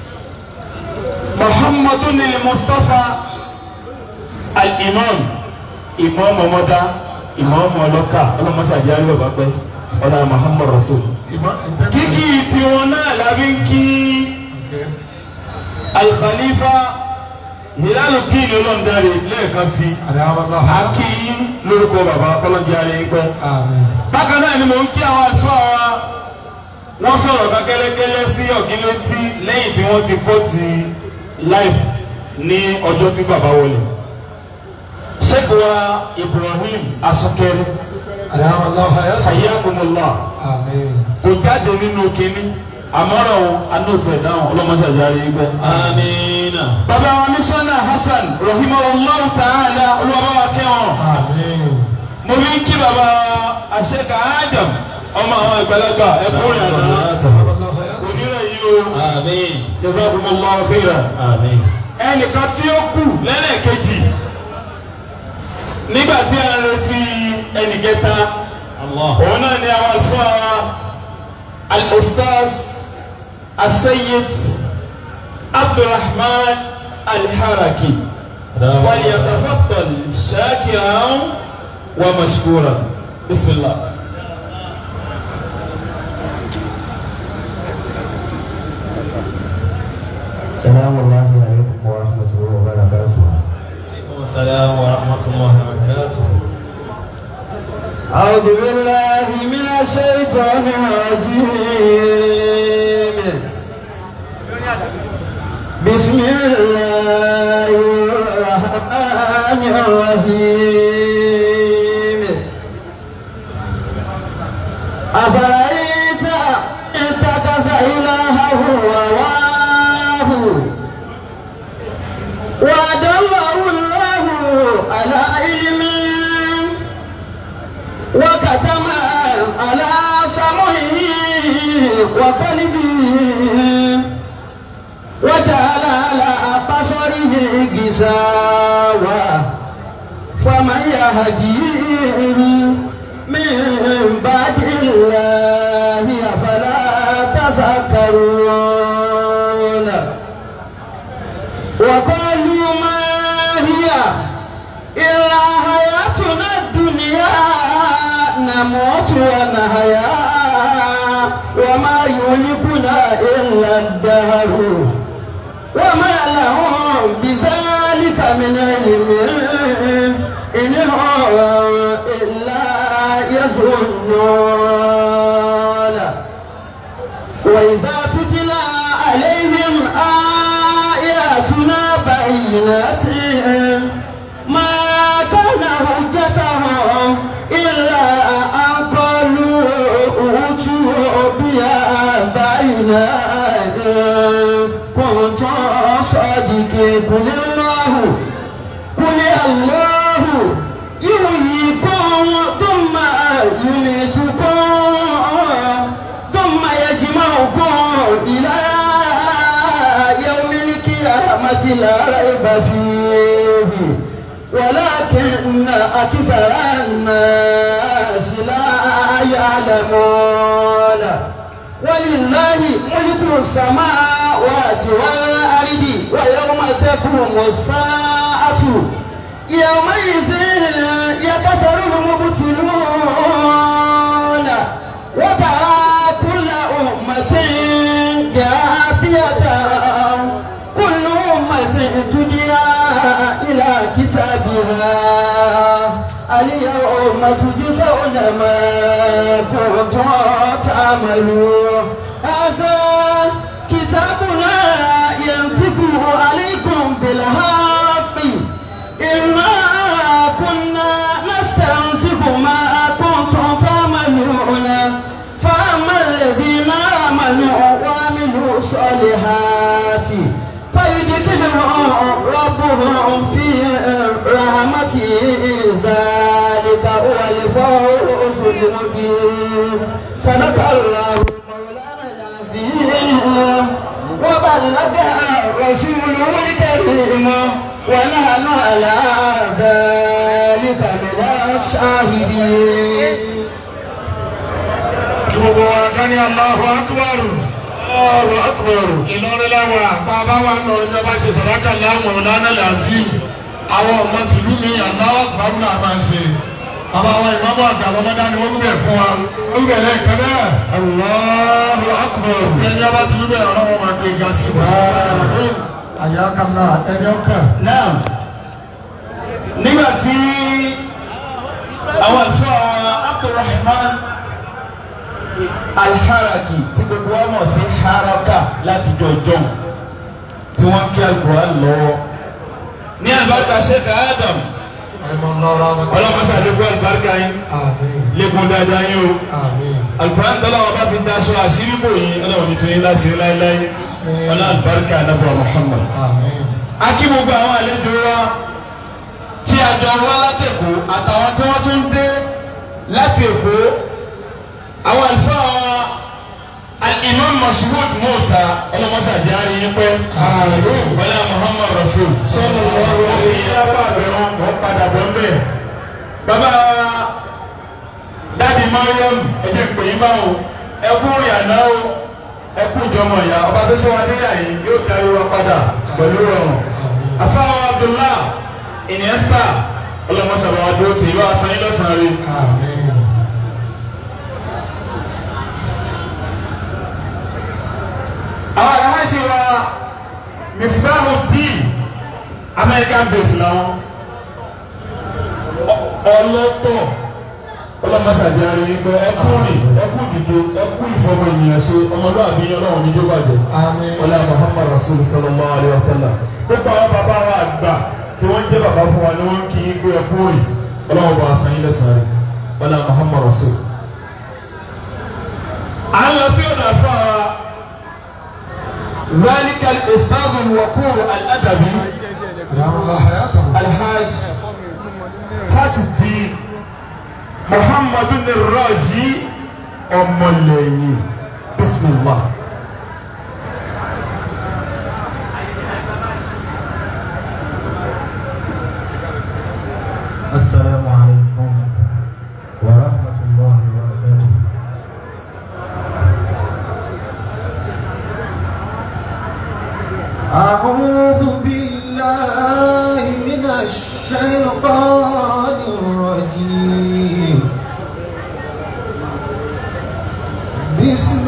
muhammadu nil mustapha al-imam imam ọmọdá imam ọlọ́kà ọlọ́mọṣàdí àríwá bá pẹ́ ọ̀dà muhammad rasul. kíkì tiwọn náà lábí ń kí al-khalifa hilalu kí ni olóńdarí lẹ́ẹ̀kan sí akí lórúkọ bàbá kọlọ́njì ààrẹ pẹ́. bákan náà ni mò ń kí àwọn àlùfáà wa wọ́n sọ̀rọ̀ ká kẹ́lẹ́kẹ́lẹ́ sí ọ̀gílétí lẹ́yìn tí wọ́n ti kọ́ ti live ní ọjọ́ tí bàbá wọlé. sheikh wa ibrahim asukeri hayyakumullah kò jáde nínú kínní àmọ́ràn anóòtú ẹ̀dáhùn ọlọ́mọṣàjáre gbẹ́. Amina. bàbá wa mísọ́nà hasan rahimahullah ta'ala olùwàbá wa kẹ́wọ̀n mo fi ń kí baba àṣekà Adam ọmọ àwọn àgbàlagbà ẹkún rẹ àná onírẹ yìí o Amin. jazakumullahu khairan Amin. ẹnìkan tí ó kù lẹ́lẹ́kejì nígbà tí a ń retí ẹnìkẹta Allah. òun náà ni àwọn àlùfáà al-ustaz asayid abdulrahman alharaki falyatafaddal shakiran wa mashkuran bismillah. السلام الله عليكم ورحمة الله وبركاته السلام ورحمة الله وبركاته. أعوذ بالله من الشيطان الرجيم بسم الله الرحمن الرحيم أفرأيت اتخذ إلهه هواه وأضله الله على علم وكتم على سمعه وقلبه وجعل على بصره غشاوة فمن يهديه من بعد الله أفلا تذكرون وقالوا ما هي إلا حياتنا الدنيا نموت ونحيا وما يهلكنا إلا الدهر وما لهم بذلك من علم إن هم إلا يظنون وإذا تتلى عليهم آياتنا بينات ما كان حجتهم إلا أن قالوا أوتوا إن كنتم صادقين قل الله قل الله يحييكم ثم يميتكم ثم يجمعكم إلى يوم القيامة لا ريب فيه ولكن أكثر الناس لا يعلمون ولله ملك السماوات والأرض ويوم تقوم الساعة يومئذ يكسر المبتلون وترى كل أمة جاثية كل أمة تدعى إلى كتابها اليوم تجزون ما كنتم تعملون هذا كتابنا ينطق عليكم بالحق إنا كنا نستنسخ ما كنتم تعملون فأما الذين آمنوا وعملوا الصالحات فيدخلهم ربهم في رحمته ذلك هو الفوز المبين صدق الله مولانا العظيم وبلغ رسوله الكريم ونحن على ذلك من الشاهدين kí gbogbo wa ká ní Allahu Akbar Allahu Akbar Ìlọrin láwa bàbá wa nọ ìjọba ṣe sàdákà láwọn ọ̀lànà làzim àwọn ọmọ tìlú mi Allahu Akbar náà máa ń ṣe bàbá wa ìmọ̀mọ́ àgbà bàbá ní wọ́n gbẹ̀ fún wa wọ́n gbẹ̀ lẹ́ẹ̀kan náà Allahu Akbar ẹni ọba tìlú bẹ̀ ọ̀rọ̀ wọn máa gbé ga sí wa àyà kan náà ẹni ọkàn. náà nígbà tí àwọn àlùfáà Abdulrahman alharaki tí gbogbo wa mọ̀ sí haraka láti jọjọ́ tí wọ́n kí Al-Qur'an lọ́wọ́ ní àlùbáríkà Sheikh Adam ẹ̀mọ̀ ńlọrọ̀ àwọn ọlọ́mọṣẹ́ àlékún àlùbáríkà yín àmín lékún dáadáa yín o àmín Al-Qur'an tọ́lá wọn bá fi daṣọ àṣírí bò yín ọlọ́run ní tó yín láṣìírí láéláé ọlá àlùbáríkà anábọ̀ Muhammad àmín. a kí gbogbo àwọn àlejò wa tí a jọ wá látẹ̀kọ́ àtàwọn tí wọ́n tún dé láti Èkó àwọn àlùfáà al-Imam Mashood Musa ọlọ́mọṣà jẹ́ àríyìn pẹ́ wọlé Muhammad Rasul sọ́nù wọn ní lápá àbẹ̀wọ̀n wọn padà bọ̀ ń bẹ̀. bàbá dáàdi Mariam ẹ̀jẹ̀ ń pè yín báwo ẹ kú ìyànà o ẹ kú ìjọmọ ìyá ọba tó sọ wa níyà yìí yóò darí wa padà pẹ̀lú rọrùn. afáwọn Abdullah Iniesta ọlọ́mọṣà bàbá dúró tì í wá sanyí lọ́sàn-án rí. àmín. àwọn aláhàjì wa Misbahuddin American base làwọn ọlọ́tọ̀ ọlọ́mọsàdì arígbẹ́ ẹkú rìn ẹkú dìde ẹkú ìfọmọ ènìyàn ṣe ọmọlúwàbí ọlọ́run ní jóbàjẹ́ Àmín. ọlá Muhammad Rasul sallallahu alayhi wa sallam gbogbo àwọn bàbá wa àgbà tí wọ́n jẹ́ bàbá fún wa ni wọ́n kì í gbé ẹkú rìn ọlọ́run bá san ilẹ̀ sáré ọlá Muhammad Rasul. à ń lọ sí ọ̀nà àfáà ذلك الأستاذ الوقور الأدبي أدام الله حياته الحاج تاج الدين محمد بن الراجي أم الليل بسم الله السلام عليكم ورحمة الله وبركاته أعوذ بالله من الشيطان الرجيم بسم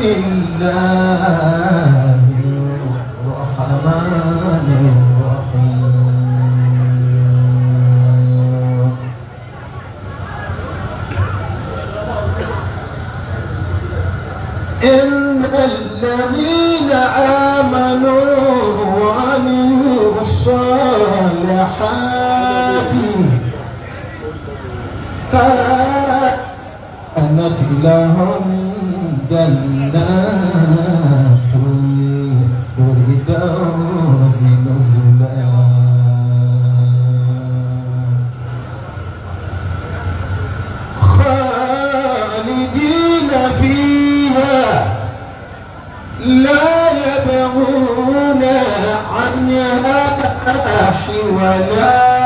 الله الرحمن الرحيم إن الذين آمنوا وعملوا الصالحات كانت لهم جنات لا يبغون عنها حولا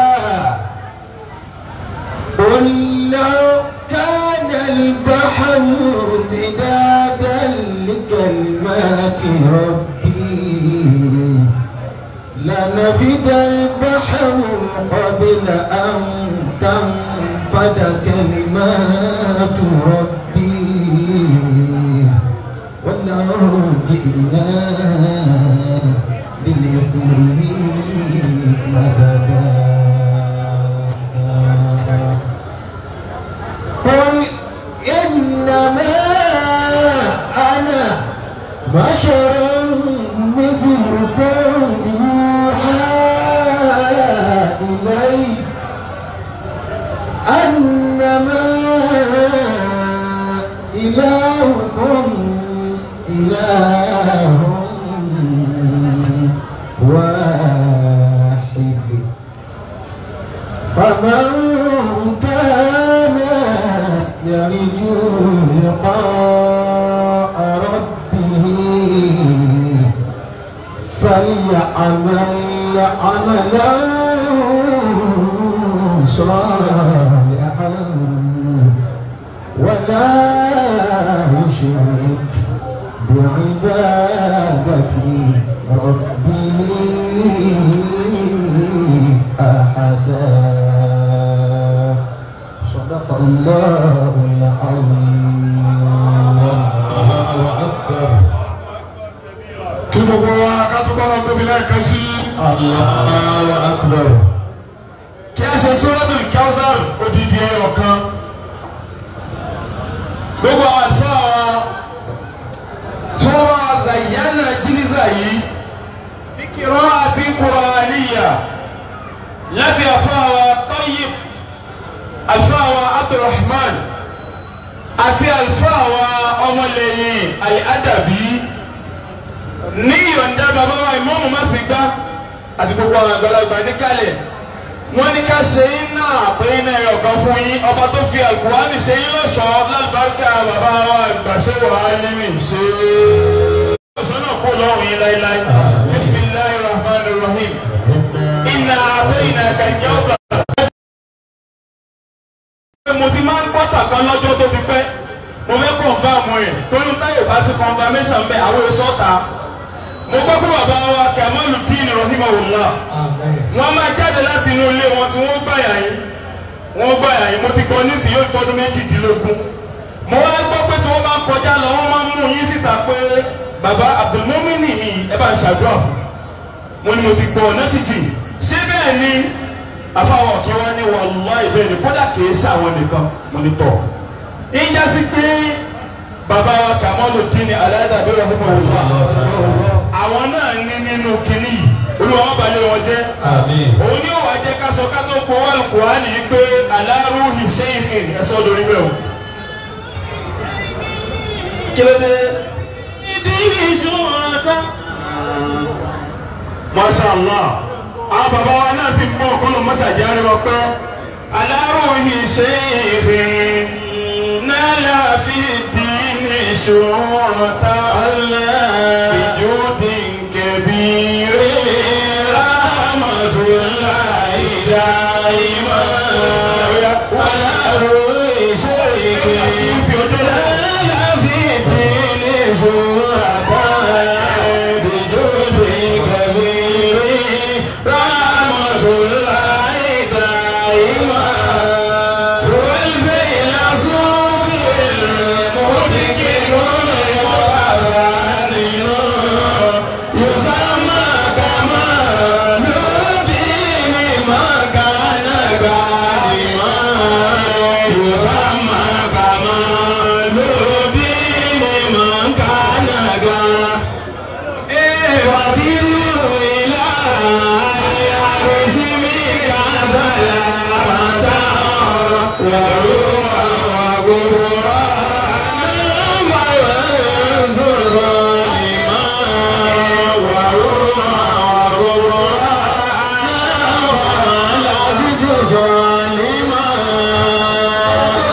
قل لو كان البحر مدادا لكلمات ربي لنفد البحر قبل أن تنفد كلمات ربي ولو جئنا بمثله مددا قل إنما أنا بشر مثلكم يوحى إلي أنما إلهكم إله واحد فمن كان يرجو لقاء ربه فليعمل عملا صالحا ولا يشرك بعبادة ربه أحدا صدق الله العظيم الله أكبر kí gbogbo wa ká tó bá lọ tóbi lẹ́ẹ̀kan sí الله أكبر kí a ṣe suratul Kawthar odidi ẹyọ kan gbogbo àwọn àlùfáà wa tí wọ́n wá zayyana jínísà yìí bí kìrọ́ àti kùránìyà láti àfáà wa Tayyib àlùfáà wa Abdulrahman àti àlùfáà wa ọmọlẹ́yìn al-Adabi ní ìyọ̀ǹda bàbá wa ìmọ̀ọ́mù má sì gbá àti gbogbo àwọn àgbàlagbà níkàlẹ̀ wọ́n ní ká ṣe yín náà pé iná ẹ̀yọ̀ kan fún yín ọba tó fi àlùkùránì ṣe yín lọ́ṣọ̀ọ́ lálùbáríkà bàbá wa àgbàṣe wàhálì mi ṣe é. ọ̀ṣọ́ náà kó lọ́rùn yín láíláí bisimilahi rahman rahim iná àbẹ́ iná kànjá ọ̀gbà. mo ti máa ń pọ́tà kan lọ́jọ́ tó ti pẹ́ mo fẹ́ kọ̀ǹfàmù ẹ̀ torí táyé bá sí confirmation bẹ́ẹ̀ àwọn èso ta mo gbọ́ pé bàbá wa Kamaluddin rahimahullah wọ́n máa jáde láti inú ilé wọn tí wọ́n gbà yà yín wọ́n gbà yà yín mo ti gbọ́ nísìnyí yóò tọ́dún méjìdínlógún mo wá gbọ́ pé tí wọ́n bá ń kọjá lọ wọ́n máa ń mú yín síta pé bàbá Abdulmumini mi ẹ bá ń ṣàdúrà mo ní mo ti gbọ́ ọ̀nà títì ṣé bẹ́ẹ̀ ni àfàwọn kí wọ́n ní wallahi bẹ́ẹ̀ ni kódà kìí ṣàwọn nìkan mo ní tọ̀ ìjà sí pé bàbá wa Kamaluddin Al-Adabi rahimahullah àwọn náà ní nínú kínní yìí olúwa wọn balẹ̀ wọn jẹ́ Àmín. òun ni ó wàá jẹ́ ká sọ ká tó pọ̀ wá Al-Qur'ani yìí pé aláàrú hìṣẹ́yìn ẹ̀sọ́ lórí bẹ́ẹ̀ o. kí ló dé. ìdí ìṣòro ta. masha allah àwọn bàbá wa náà sì ń bọ̀ kọ́nà mọ́sàjà rẹ̀ wọ́n pẹ́ aláàrú hìṣẹ́yìn náà yà fi dín ìṣòro ta. بجود كبير رحمة الله دائما ولا روي شريك لا في الدين شركاء بجود كبير رحمة الله دائما هو الفيلسوف المبكر المغرر يسمى كمال الدين ما كان غانما يسمى كمال الدين ما كان غانما وسير إلى يرسمك سلامة وروما وغفرا ما ينصر ظالما وروما وغفرا ما يزيد ظالما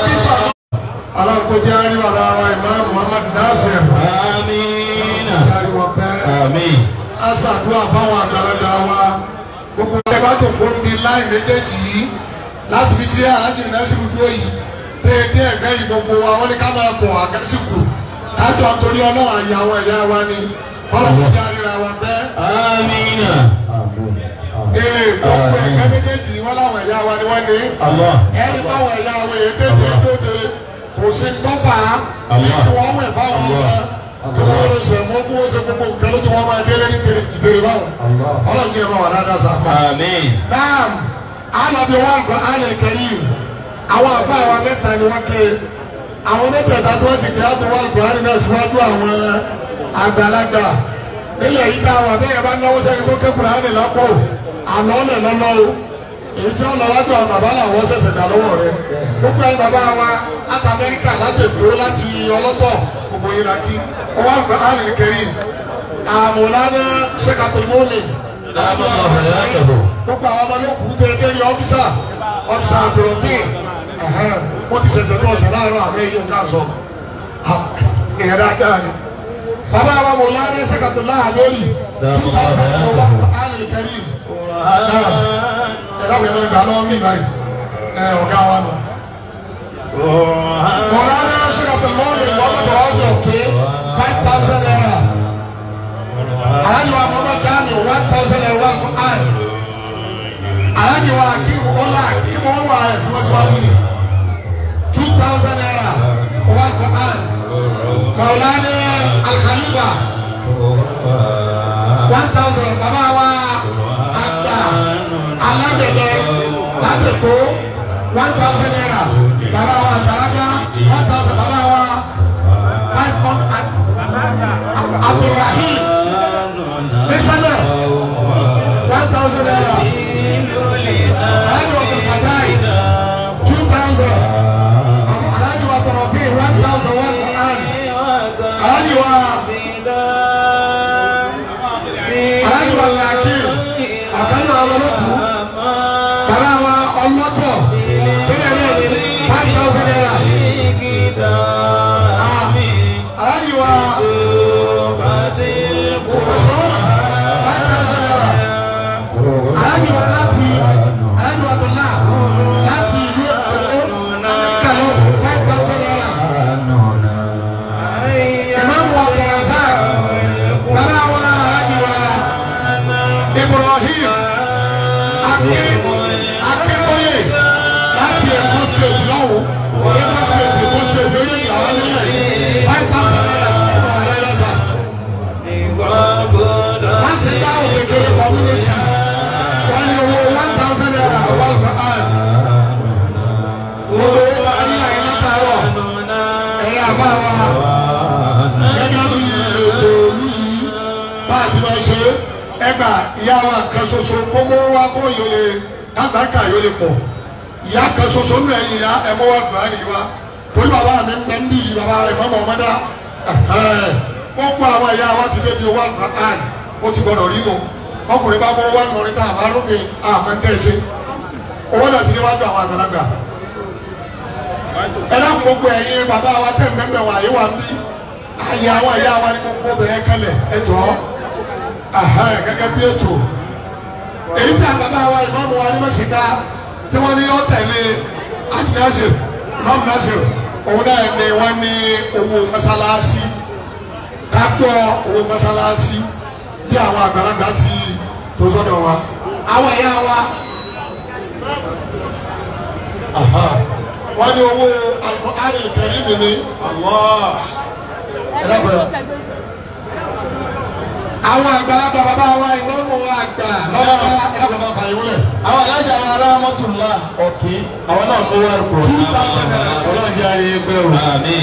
alákòjá ní bàbá wa imam muhammad nasir آمين ariwo wọn pẹ́ Àmín. aṣàdúrà fáwọn àgbàlagbà wa gbogbo ẹ bá tó kó ní láì méjèèjì yìí láti fi tí alájì násìkò dúró yìí déédéé ẹgbẹ́ yìí gbogbo wa wọ́n ní ká máa bọ̀ àgásìkò lájọ torí ọlọ́run àyè àwọn ẹ̀yà wa ni ọlọ́run jẹ́ àríra wa pẹ́. Àmín. ee gbogbo ẹgbẹ́ méjèèjì wọn láwọn ẹ̀yà wa ni wọ́n ní Allah. ẹni báwọn ẹ̀yà wa èyí tètè dóde kò sí tọ́fà ní kí wọ́n wẹ̀ fáwọn ọmọ tí wọ́n lè ṣe mọ́ kó ṣe gbogbo nǹkan lójú wọn máa délé ní tèrè jìdèrè báwọn ọlọ́run jẹ́ ẹ máa wà dáadáa sá. Àmín. naam alabi wa gba alẹ kẹrin àwọn àbá wa mẹ́ta ni wọ́n ké àwọn mẹ́tẹ̀ẹ̀ta tí wọ́n sì ké àbọ̀ wa gba alẹ náà síwájú àwọn àgbàlagbà nílẹ̀ yìí tá a wà bẹ́ẹ̀ bá náwó sẹ́ni tó kékùrẹ́ alẹ lọ́kọ̀ àná ọ̀lẹ̀ lọ́lọ́ o èyí tí wọ́n lọ wájú àwọn bàbá làwọn ṣẹ̀ṣẹ̀ dà lọ́wọ́ rẹ̀ gbogbo ẹni bàbá wa láti Amẹ́ríkà láti Èkó láti ọlọ́tọ̀ gbogbo yìí la kí wọ́n wá gba alẹ kẹrin àmọ̀lánà sẹ́kàtìmọ́nì Dáàbò ọ̀hún látọ̀bọ̀. gbogbo àwọn ọmọ yóò kú déédé ní ọ́fíìsà ọ́fíìsà àbúròfin wọ́n ti ṣẹ̀ṣẹ̀ tó ọ̀sẹ̀ láàárọ̀ àmì ẹ̀yìn ọ̀gá àzọ. ìyẹn dáadáa ni. bàbá wa mọ̀ lára ẹsẹ̀ kàtó láà lórí two thousand and one alẹ́ kẹ́rì. ẹ dábò yẹn máa gbà lọ́wọ́ mí báyìí ẹ ọ̀gá wa nù. mọ̀ lára ẹsẹ̀ kàtó lọ́ọ̀lì wọ́n bọ̀ ọjọ́ ké five thousand naira. alájọ wa mọ̀ bá káàmì one thousand naira one for eye aláàjì wa kí ọlá kí wọ́n wà ẹ̀ fún ọsíwájú ni two thousand naira one for eye maulana alkhalifa one thousand bàbá wa àgbà alágbẹ̀dẹ láti kó one thousand naira bàbá wa àgbàlagbà one thousand bàbá wa five hundred abdulrahim mísàlẹ̀ one thousand naira. Alhaji wa Fatai, two thousand. Alhaji wa Torofi, one thousand one Quran. Alhaji wa Alhaji wa Lakir, Akanu Awoloku, Bàbá wa Ọlọ́tọ̀, Sọ́dọ̀ ní ẹ̀dẹ̀ five thousand naira. Alhaji wa Kòkòsọ́, five thousand naira. Alhaji wa láti Alhaji wa Bọ̀lá láti ìlú Èkó Kàlọ́ five thousand naira. Ìmáàmù wa Kẹ̀rẹ̀sà bàbá wa Alhaji wa Ibrahim Aké Akékóyè láti Èkó state lọ́wọ́ Èkó state Èkó state lórí ìyàwó nílẹ̀ five thousand naira ẹ̀kọ́ àdáyọ̀sà. Wọ́n ṣe dáhùn kékeré community wọ́n ní owó one thousand naira one per hour. Gbogbo owó ayé ayé látàárọ̀ ẹ̀yà bá wa gẹ́gẹ́ bí ètò òlú yìí bá a ti máa ṣe ẹgbà ìyá wa kan ṣoṣo gbogbo wa kó yóò lè dábàákà yóò lè pọ̀ ìyá kan ṣoṣo nínú ẹ̀yìn ìyá ẹ̀mọ́ wa gbà ní wa torí bàbá mi ń bẹ ń bí yìí bàbá rẹ̀ mọ́mọ́ ọmọdá gbogbo àwọn ìyá wa ti débi owó àgbà án ó ti gbọdọ̀ rí mu ọkùnrin bá mọ owó àgbọ̀nrín tá a máa lóde àmọ́ ń tẹ̀ ṣe owó náà ti níwájú àwọn àgbàlagbà ẹ dákun gbogbo ẹ̀yin bàbá wa tẹ̀ mẹ́mẹ́ wà yìí wà ń bí ayé àwọn ìyá wa ní gbogbo obìnrin kẹlẹ̀ ẹ̀tọ́ gẹ́gẹ́ bí ètò èyí tí a bàbá wa ìmọ̀mù wa ní mẹ́sìká tí wọ́n ní yọ́ tẹ̀lé àdínásì ìmọ̀mù násì òun náà ní wọ́n ní owó mọ́sálásí kápọ̀ owó mọ́sálásí bí àwọn àgbàlagbà ti tó sọ́dọ̀ wa àwọn ìyá wa wọ́n ní owó Al-Qur'an Al-Karim ní ẹ̀dàbọ̀yà. àwọn àgbàlagbà bàbá wa ìmọ̀mù wa àgbà lọ́wọ́ ẹ̀dàbọ̀yà máa fà ìwúlẹ̀. Àwọn alájà wa ará mọ́tòlá ọ̀kẹ́ àwọn náà kó wá rúkọ̀. Two thousand naira. Ọlọ́run jẹ́ ayé pẹ́ o. Àmín.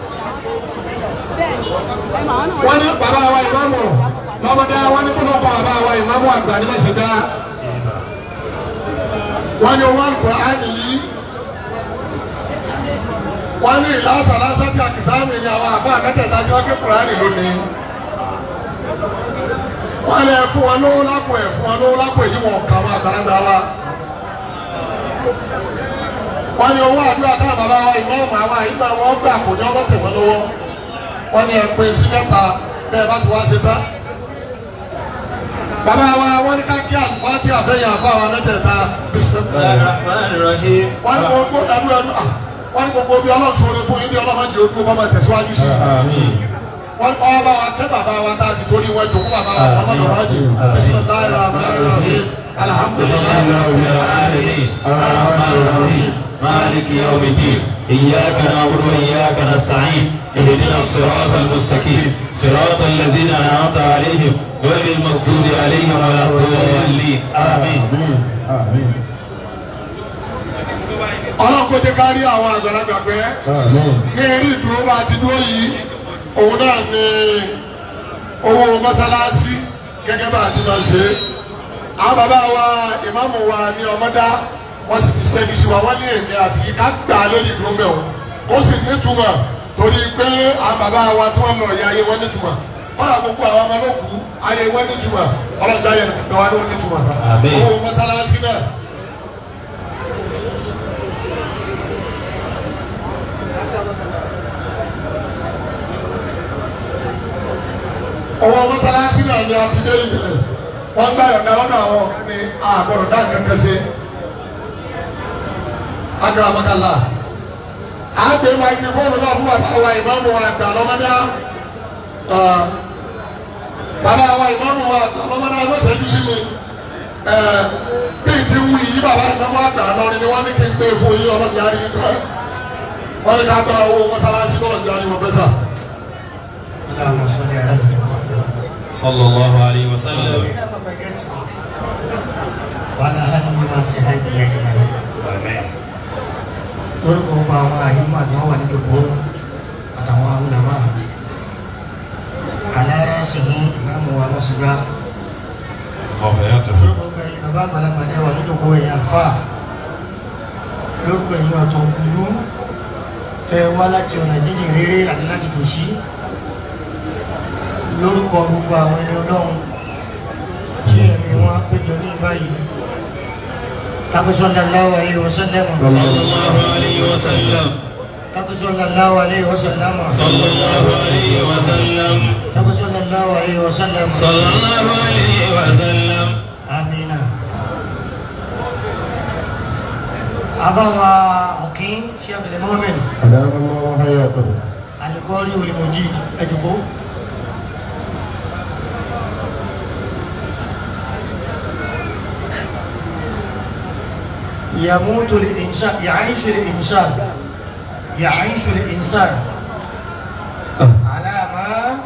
wọ́n ní bàbá wa ìmọ̀mù lọ́mọdé wọ́n ní kúlọ̀ kọ́ bàbá wa ìmọ̀mù àgbà ní mẹ́sẹ̀dá. wọ́n ní owó Al-Qur'an yìí wọ́n ní ìlàsà lásán tí àkìsáàmì ni àwọn àbá àkẹ́tẹ̀ẹ̀ta jọ kí Kùránì lónìí. wọ́n lè fún wọn lówó lápò ẹ̀ fún wọn lówó lápò èyí wọn kà wọn àgbàlagbà wa. wọ́n ní owó àdúrà táwọn bàbá wa ìmọ̀ọ́mù àwọn àyíká wọn gbà kò ní ọmọ tẹ̀ wọ́n lọ́wọ́. wọ́n ní ẹ pín sí mẹ́ta bẹ́ẹ̀ bá ti wá ṣe tán. bàbá wa wọ́n ní ká kí àlùfáà tí àfẹ́yìn àbá wa mẹ́tẹ̀ẹ̀ta bisimilá. الرحمن الرحيم wọ́n ní gbogbo ẹnu ẹnu à wọ́n ní gbogbo bí ọlọ́run sọ̀rọ̀ fún yín ní ọlọ́run jẹ́ ojú bọ́mọ tẹ̀síwájú sí. آمين wọ́n ní ọba wa tẹ́ bàbá wa tá a ti torí wọn jòkó bàbá wa ọmọdé wa jì bisimilá rahman alhamdulilayi. رب العالمين الرحمن الرحيم مالك يوم الدين إياك نعبد وإياك نستعين اهدنا الصراط المستقيم صراط الذين أنعمت عليهم غير المغضوب عليهم ولا الضالين آمين آمين ọlọ́run kò jẹ́ ká rí àwọn àgbàlagbà pẹ́ آمين ní eré ìdúró bá ti dúró yìí òun náà ní owó mọ́sálásí gẹ́gẹ́ bá a ti máa ṣe é àwọn bàbá wa ìmáàmù wa ní ọmọdá wọ́n sì ti ṣẹ́gi sí wa wọ́n ní èmi àti ká gbà lórí ìdúró mẹ́wọ̀n ó sì nítumọ̀ torí pé àwọn bàbá wa tí wọ́n lọ ìyá ayé wọn nítumọ̀ wọ́n rà gbogbo àwọn ọmọ lókù ayé wọn nítumọ̀ ọlọ́dún ayé gbogbo wa ló nítumọ̀ Àmín. owó mọ́sálásí náà owó mọ́sálásí náà ni a ti dé ìbẹ̀rẹ̀ wọ́n gbà yọ̀ǹda lọ́dọ̀ àwọn ọ̀gá ní àgbọ̀dọ̀ dá kankan ṣe agbára àgbẹ̀ máikrófóònù náà fún bàbá wa ìmáàmù wa àgbà lọ́mọdá bàbá wa ìmáàmù wa àgbà lọ́mọdá ẹ mọ̀sẹ̀jú sí mi bíi ti wù yí bàbá ìmáàmù àgbà lọ́rin ni wọ́n ní kí n gbé fún yín ọlọ́dún yára yín pẹ́ wọ́n ní ká gba owó mọ́sálásí lọ́dún yára yín wọ́n pẹ́ sà. اللهم صل على محمد صلى الله عليه وسلم وعلى آله وصحبه أجمعين lórúkọ gbogbo àwọn àyíká tí wọ́n wà ní ìjọpọ̀ àtàwọn awúnàmá alára sì ní ìmáàmù wa lọ́sibá وحياته lórúkọ gbogbo ẹ̀yin bàbá àgbàlagbà tẹ́ wà ní ìjọpọ̀ ẹ̀yìn àfà lórúkọ ẹ̀yin ọ̀tọ̀ kúlú tẹ́ wá láti ọ̀nà jíjìn rere àti láti tòṣí lórúkọ gbogbo àwọn ẹni ọlọ́run tí ẹ̀mí wọn péjọ ní báyìí takusọ̀lọ́láwọ̀ alaihi wasallam صلى الله عليه وسلم takusọ̀lọ́láwọ̀ alaihi wasallam صلى الله عليه وسلم takusọ̀lọ́láwọ̀ alaihi wasallam صلى الله عليه وسلم amina abawa ọ̀kín ṣẹ́kẹ̀lẹ̀ mọ́mìn أدام الله حياته alikọ́rí olùmọ̀jì ẹ̀dùkú يموت الإنسان يعيش الإنسان يعيش الإنسان على ما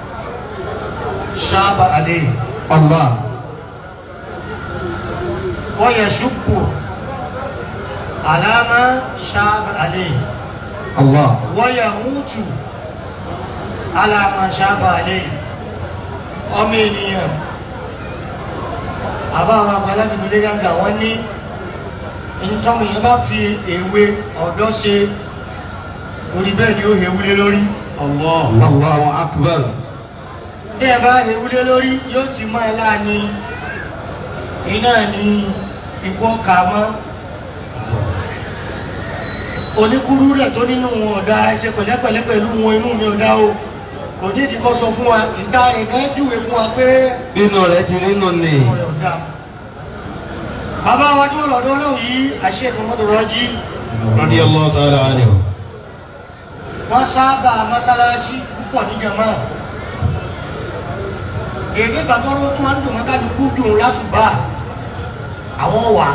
شاب عليه الله ويشب على ما شاب عليه الله ويموت على ما شاب عليه ọmọ ènìyàn àbáwọn agbálágbèdè gàgà wọn ní ntọ́mù yẹn bá fi èwe ọ̀dọ́ ṣe orí bẹ́ẹ̀ ni ó hewúlé lórí الله الله أكبر bí ẹ bá hewúlé lórí yóò ti mọ́ ẹ láàní iná ní ikú ọkà mọ́ oníkúrú rẹ̀ tó nínú wọn ọ̀dà ẹsẹ̀ pẹ̀lẹ́pẹ̀lẹ́ pẹ̀lú wọn inú mi ọ̀dà o kò ní ìdíkọ́ sọ fún wa ìta nǹkan júwe fún wa pé nínú rẹ̀ ti nínú ni ọ̀rẹ́ ọ̀dà bàbá wa tí wọ́n lọ́dọ́ ọlọ́run yìí àṣẹ ìpínlẹ̀ rọ́jí رضي الله تعالى عنه wọ́n sábà mọ́sálásí púpọ̀ ní jama èdè ìgbàgbọ́rọ̀ tí wọ́n ń dùn mọ́kàlùkù dùn lásùbà àwọn wà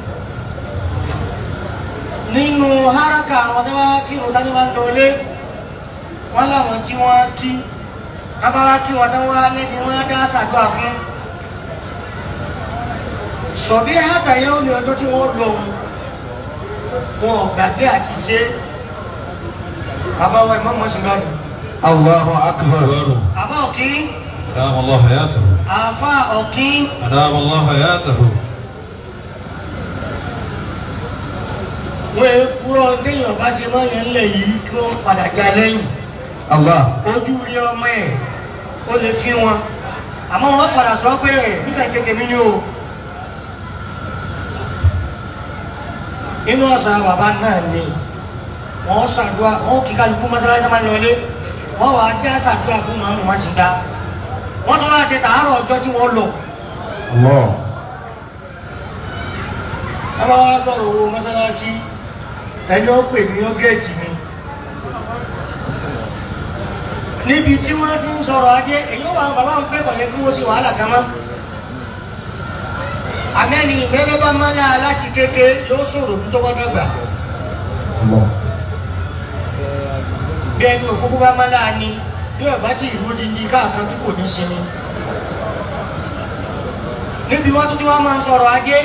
nínú haraka àwọn tó bá kírun tó bá ń lọlé wọ́n láwọn tí wọ́n kí abáwá kí wọ́n tó wá lẹ́ni wọ́n dá sàdúrà fún sọ̀bí àtàyẹ̀ òní ọjọ́ tí wọ́n lọ wọn ò gbàgbé àti ṣe bàbá wa ìmọ̀ mọ̀ sí lọ́nà الله أكبر àbá ọ̀kín أدام الله حياته àfá ọ̀kín أدام الله حياته wọ́n èkúrọ̀ déyàn bá ṣe mọ́ yẹn lẹ̀ yìí kí wọ́n padà já lẹ́yìn الله ojú rí ọmọ ẹ̀ ó lè fi wọn àmọ́ wọ́n padà sọ pé ẹ̀ nígbà tí tèmi ní o inú ọ̀sán bàbá náà ni wọ́n ṣàdúrà wọ́n kí kálukú mọ́sálásí máa ń lọlé wọ́n wá dá sàdúrà fún màmú wọn sì dá wọ́n tún wá ṣe tàárọ̀ ọjọ́ tí wọ́n lọ. Allah. ẹ bá wá sọ̀rọ̀ owó mọ́sálásí ẹni ó pè ní ó géètì mi. níbi tí wọ́n ti ń sọ̀rọ̀ ajé èyí ó wà bàbá ń pẹ́ kọ̀yẹ́ kí wọ́n ṣe wàhálà kan mọ́. àmẹ́ni ìmẹ́lẹ́ bá mọ́lá láti kéke yóò sọ̀rọ̀ bí tó bá dàgbà. Allah. bí ẹni òfófó bá mọ́lá ni bí ọ̀bá tí ìlú dídí káàkan tí kò ní sinmi. níbi wọ́n tún tí wọ́n máa ń sọ̀rọ̀ ajé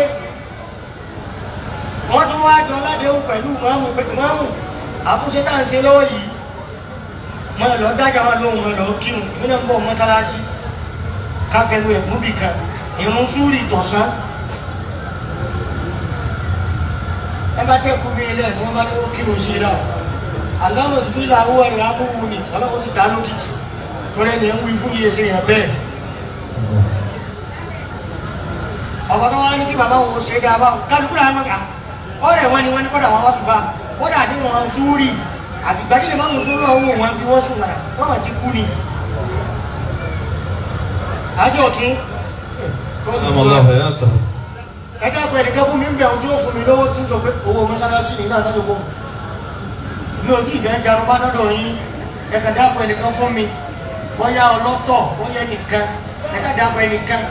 wọ́n tún wá jọ ládéhùn pẹ̀lú mọ́mù mọ́mù àkúṣe tá à ń ṣe lọ́wọ́ yìí mo lọ dájà wọn lóhùn mo lọ kírun èmi náà ń bọ̀ mọ́sálásí káfẹ́lu ẹ̀kún bì kan ìrún súrì tọ̀sán ẹ bá tẹ́kù mi ilẹ̀ ni wọ́n bá ní wọ́n kírun sí i náà aláwọ̀ tuntun ìlà owó ẹ̀rọ abúwù ni ọlọ́wọ́ sì dá lókìtì lórí ẹni ẹ̀ ń wí fún iye ṣe yẹn bẹ́ẹ̀. ọ̀pọ̀ tó wá ní kí bàbá wọn ṣe é dáa báwọn kálukú làwọn mọ̀ ká ọ̀rẹ́ wọn ni wọ́n ní kọ́dà wọn wá ṣùgbọ́n kọ́dà ní wọn súrì àtìgbà tí lè má mú tó lọ owó wọn bí wọ́n sùn náà wọ́n mọ̀ ti kú ni. àjọ kí Allah hayata. ẹ dákun ẹnìkan fún mi ń bẹ̀ ohun tí ó fún mi lówó tí ń sọ pé owó mọ́sálásí ni náà dájọ́ fún mi mi ò tí ì fẹ́ jarun bá dọ́dọ̀ yín ẹ̀ka dákun ẹnìkan fún mi bóyá ọlọ́tọ̀ bóyá ẹnìkan ẹ̀ka dákun ẹnìkan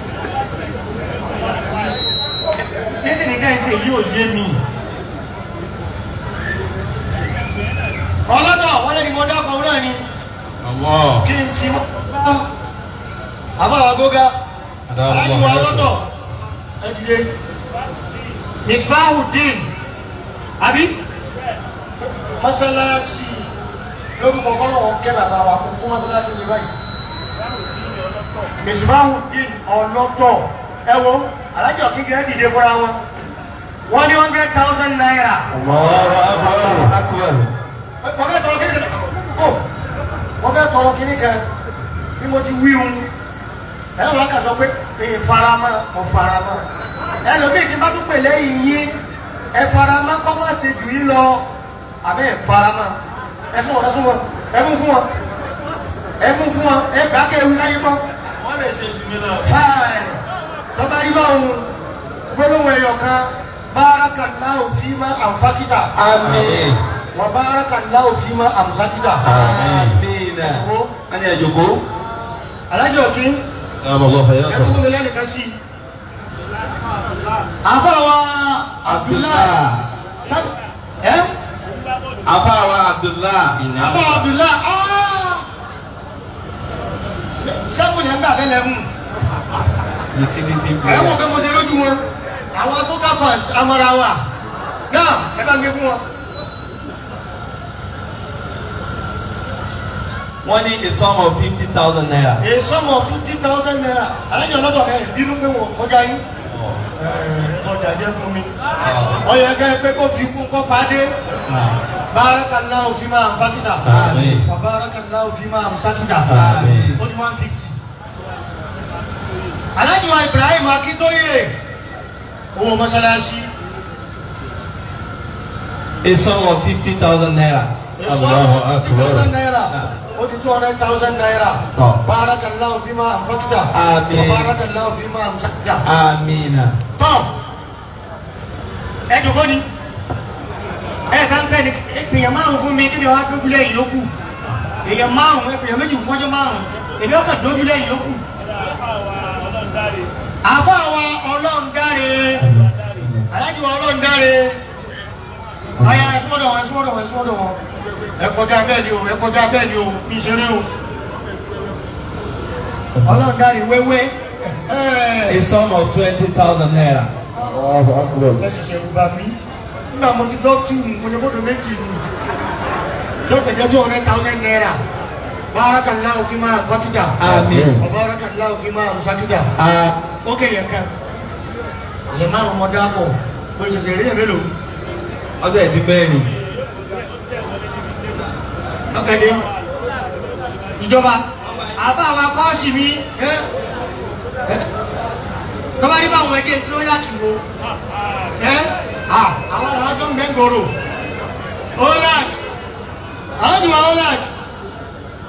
nítorí nìkan ẹ̀ ṣe yóò yé mi. ọlọ́tọ̀ wọ́n lẹ́ni mo dákun náà ni Allah. kí n fi wọ́n bá àbáwá gógá aláàjì wa lọ́tọ̀ ẹ̀dìdẹ misbahudin àbí mọ́sálásí lórúkọ kọ́nà wọn kẹ́ bàbá wa kó fún mọ́sálásí ní báyìí misbahudin ọlọ́tọ̀ ẹ wo aláàjì ọ̀kíkẹ́ dìde fúnra wọn wọ́n ní hundred thousand naira Allahu akbar. wọ́n fẹ́ tọrọ kíní kan ó wọ́n fẹ́ tọrọ kíní kan bí mo ti wí hun ẹ wọ́n kà sọ pé èyí farama mo farama ẹlòmíì tí bá tún pè lẹ́yìn yín ẹ farama kọ́ má ṣe jù yín lọ àbẹ́ ẹ farama ẹ sún wọn ẹ sún wọn ẹ mú fún wọn ẹ mú fún wọn ẹ gbà kẹ́ ewu láyé mọ́ wọ́n lè ṣe jù mí lọ. fáì tọ́ba rí báwọn gbólóhùn ẹ̀yọ̀ kan barakallahu fima anfakita Àmín. wa barakallahu fima amsakita. Amina. Ani ajoko. alájọ òkín Allah hayata. ẹkún mi lẹ́nìkan sí i. àfọwọ́ abdullahi sáb- ẹ́ Afawa Abdullah. àfọwọ́ abdullahi ọ́ọ́ sẹ́kùn yẹn gbà bẹ́ẹ̀ lẹ́mú Utility ẹ̀ wọ́n kẹ́ mo ṣe lójú wọn àwọn sókà fans amara wa náà ẹ bá gbé fún wọn. Wọ́n ní a sum of fifty thousand naira. a sum of fifty thousand naira alájọ lọ́dọ̀ ẹ̀ bínú pé wọ́n kọjá yín ẹ̀ ọjà jẹ́ fún mi ọyọ ẹ̀ka ẹ̀ pé kó fi kún kọ́ padé barakallahu fima anfaqta Àmín. wa barakallahu fima amsakta Àmín. ó ní one fifty. alájọ Ibrahim Akíntóyè owó mọ́sálásí A sum of fifty thousand naira. a sum of fifty thousand naira ó di two hundred thousand naira Tọ́. barakallahu fima anfaqta Àmín. wa barakallahu fima amsakta. Amina. tọ́ ẹ jòkó ni ẹ bá ń bẹ́ẹ̀ ni èèyàn márùn fún mi kíni wàá dójú lẹ́yìn yòókù èèyàn márùn èèyàn méjì fún ọjọ́ márùn èmi ọkàn dójú lẹ́yìn yòókù. àfa wa ọlọ́run dáre aláàjì wa ọlọ́run dáre ayé ẹ̀sùmọ́dọ̀ wọn ẹ̀sùmọ́dọ̀ wọn ẹ̀sùmọ́dọ̀ wọn ẹ kọjá bẹ́ẹ̀ ni o ẹ kọjá bẹ́ẹ̀ ni o mi ṣeré o ọlọ́run dáre wẹ́wẹ́ A sum of twenty thousand naira. lẹ́sẹ̀sẹ̀ rúbà mí nígbà mo ti lọ tù mo ní gbọdọ̀ méjì ni tí ó tẹ̀jẹ́ tó hundred thousand naira barakallahu fima fakida Àmín. wa barakallahu fima musakida Ah. ó kẹ̀yẹ̀ kan ìyẹn márùn ọmọdé àpọ̀ bó ṣẹ̀ṣẹ̀ rí ẹ̀ mélòó Ọjọ́ ìdí mẹ́rin. ọ̀kẹ́dẹ́ ìjọba àbá wa kọ́ọ̀sì mi ẹ́ tọ́ba rí báwọn ẹgbẹ́ tó láti wo ẹ́ àwọn àwọn tó ń bẹ́ gbòòrò holland àwọn jùlọ holland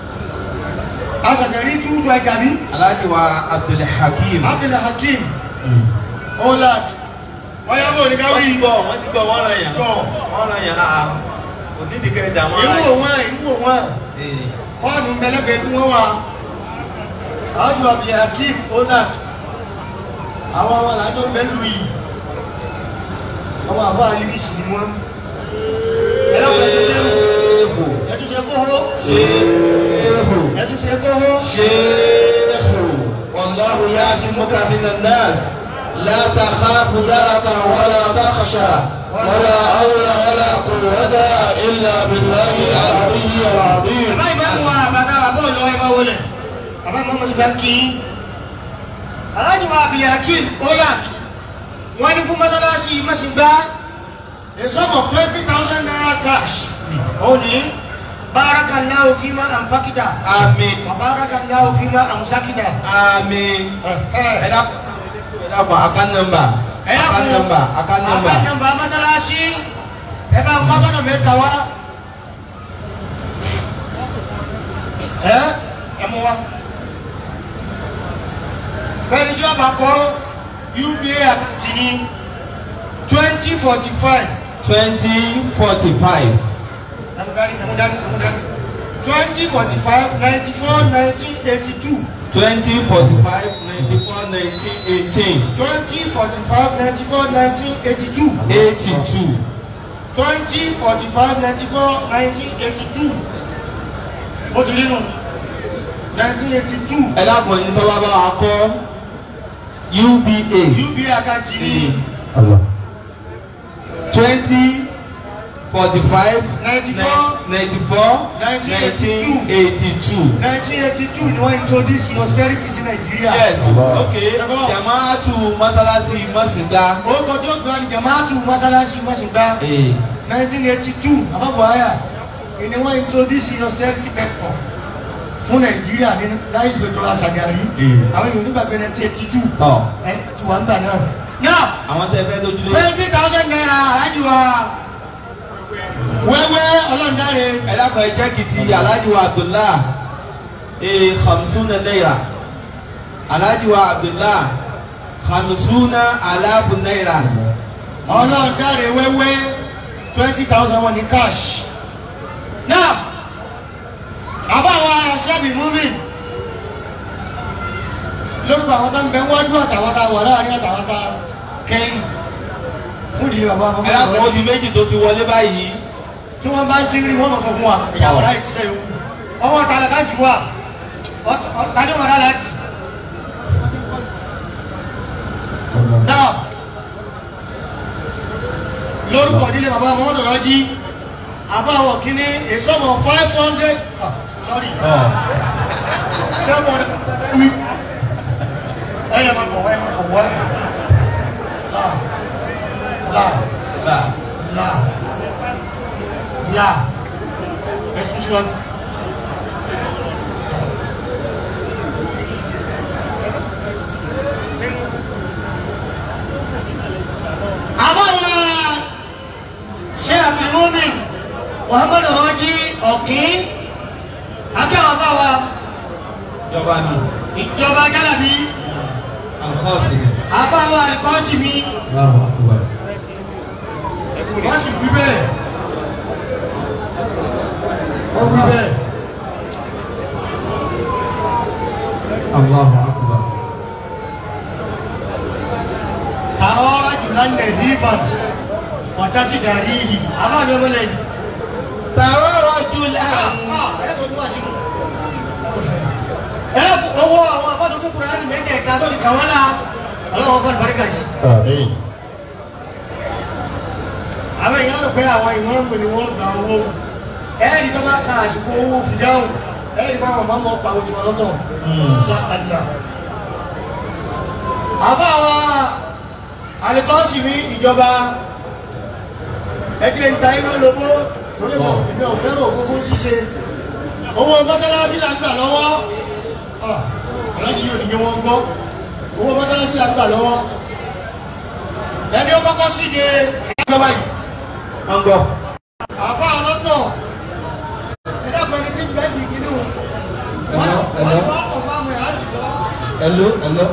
àṣẹ̀ṣẹ̀ rí túwútú ẹja bí Alhaji wa Abdulhakeem. Abdul Hakim Olak ọyábọ̀ wọ́n ti oníkàwé gbọ́ wọ́n ti gbọ́ wọ́n ràn yàn. Gbọ́. wọ́n ràn yàn náà kò ní ìdíkẹ́ ìdààmú ara ìwò yìí. wọn ìwò wọn Ee. fọ́ọ̀nù mẹlẹ́gbẹ̀ẹ́ tí wọ́n wà ájú Abdul Hakim Olak àwọn àwọn làjọ mẹ́lú yìí àwọn àfọ àyírísì ni wọ́n ẹlọ́pàá Ṣéèfù. ẹtú ṣe kóhó Ṣéèfù. ẹtú ṣe kóhó Ṣéèfù. Wallahu ya'simuka minan nas. La takhafu daraka wala takhsha. Wala hawla wala quwwata illa billahi al-aliyyil azim. bàbá ìbá mu wa bàtà bàbá òyò ẹ bá wọlé bàbá mi ọmọ sọgbà kí aláàjì wa Abdul Hakim Olak wọn ní fún mọ́sálásí mọ́sìgbà a sum of twenty thousand naira cash òní barakallahu fima anfakida Àmín. wa barakallahu fima amsakida. Àmín. Ẹ dákun ẹ dákun account number. ẹ yà Account fún number. Account number. account number mọ́sálásí ẹ bá ń kọ́ sọ́nà mẹ́ta wá ẹ ẹ mú wa fẹ́ni tí wọ́n bá kọ́ uba àti ní twenty forty five twenty forty five. ẹ̀múdání ẹ̀múdání ẹ̀múdání twenty forty five ninety four nineteen eighty two twenty forty five ninety four nineteen eighteen twenty forty five ninety four nineteen eighty two. eighty two twenty forty five ninety four nineteen eighty two ó ti rí nù nineteen eighty two ẹ dákun ẹni tó bá bá wa kọ́ uba uba akájí ní twenty forty five Ninety four. ninety four Nineteen nineteen eighty two. nineteen eighty two ni wọ́n introduce austerity sí nàìjíríà. yes okay jamaatu masalasi masinga. ó kọjú ọgbà ní jamaatu masalasi masingba ee nineteen eighty two ababuhaya ni wọ́n introduce austerity method fún nàìjíríà ní láyé ìgbẹ́jọ àṣàgàrí àwọn èèyàn onígbàgbé nineteen eighty two tọ ẹ̀ tí wọ́n ń gbà náà. náà àwọn tẹ fẹ́ lójúlé. twenty thousand naira aláàjì wa wẹ́wẹ́ ọlọ́ndáre ẹ dákun ẹ jẹ́ kìtì alhaji wa abdullah ee hamsuna naira alhaji wa abdullah hamsuna alafu naira. ọlọ́ndáre wẹ́wẹ́ twenty thousand wọn ní cash. náà àbáwa ṣẹ́bi múmi lórúkọ àwọn tó ń bẹ wájú àtàwọn tá a wà láàrin àtàwọn tá a kẹ́yìn fún ìdílé bàbá ẹ dákun ó bàbá di méjì tó ti wọlé báyìí. tí wọ́n bá ń tí rí wọ́n mọ̀ sọ fún wa ìyàwó láì ṣiṣẹ́ yòókù ọwọ́ àtàlẹ̀ ká jù wá tani wọn rà láti. náà lórúkọ ìdílé bàbá Muhammadu Raji àbáwọ̀ kínní a sum of five hundred sorry seven hundred wí ẹ̀yẹ máa bọ̀ wáyé máa bọ̀ wáyé là là là là ẹ̀sùn síwájú. àbáwọ̀ ṣé abdulmumin muhammadu Raji ọ̀kín akẹ́wọ̀n báwa ìjọba mi ìjọba jálàbí alukọ́ọ̀sì. àbáwọ̀ àlùkọ́sì mi wọ́n sì wí bẹ́ẹ̀ wọ́n wí bẹ́ẹ̀ Allahu akbar. tàwọn rajulan nazifan fọ̀tásí dàríhì àbáwọ̀ ọmọ lẹ́yìn. tààrọ̀ rọ̀jùlá. ẹ sọ ní wájú. ẹ owó àwọn afọ́dún tó kúrò láti mẹ́tẹ̀ẹ̀ta tó ti kà wọ́n la ọlọ́wọ́ fún àlùbáríkà sí. àwọn èèyàn rò pé àwọn ìwọ̀n ń pè ní wọ́n gba owó ẹ̀ẹ́dì tó bá ka àsìkò owó fìdáhùn ẹ̀ẹ́dì bá wọn máa mọ̀ pa ojú wọn lọ́tọ̀ ṣá àdìyà. àbá wa àlùkọ́sì ní ìjọba ẹgbẹ́ ń ta iná lóbó torí mọ̀ èmi ò fẹ́ràn òfófó ṣíṣe owó mọ́sálásí là ń gbà lọ́wọ́ Ah, aláàjì yóò níye wọn gbọ́ owó mọ́sálásí là ń gbà lọ́wọ́ ẹni ó kọ́kọ́ sí de ìjọba yìí wọ́n gbọ́. àbá ọlọ́tọ̀ ẹ̀dàpọ̀ ẹni tí bẹ́ẹ̀ di kínú Hello, hello. hello hello.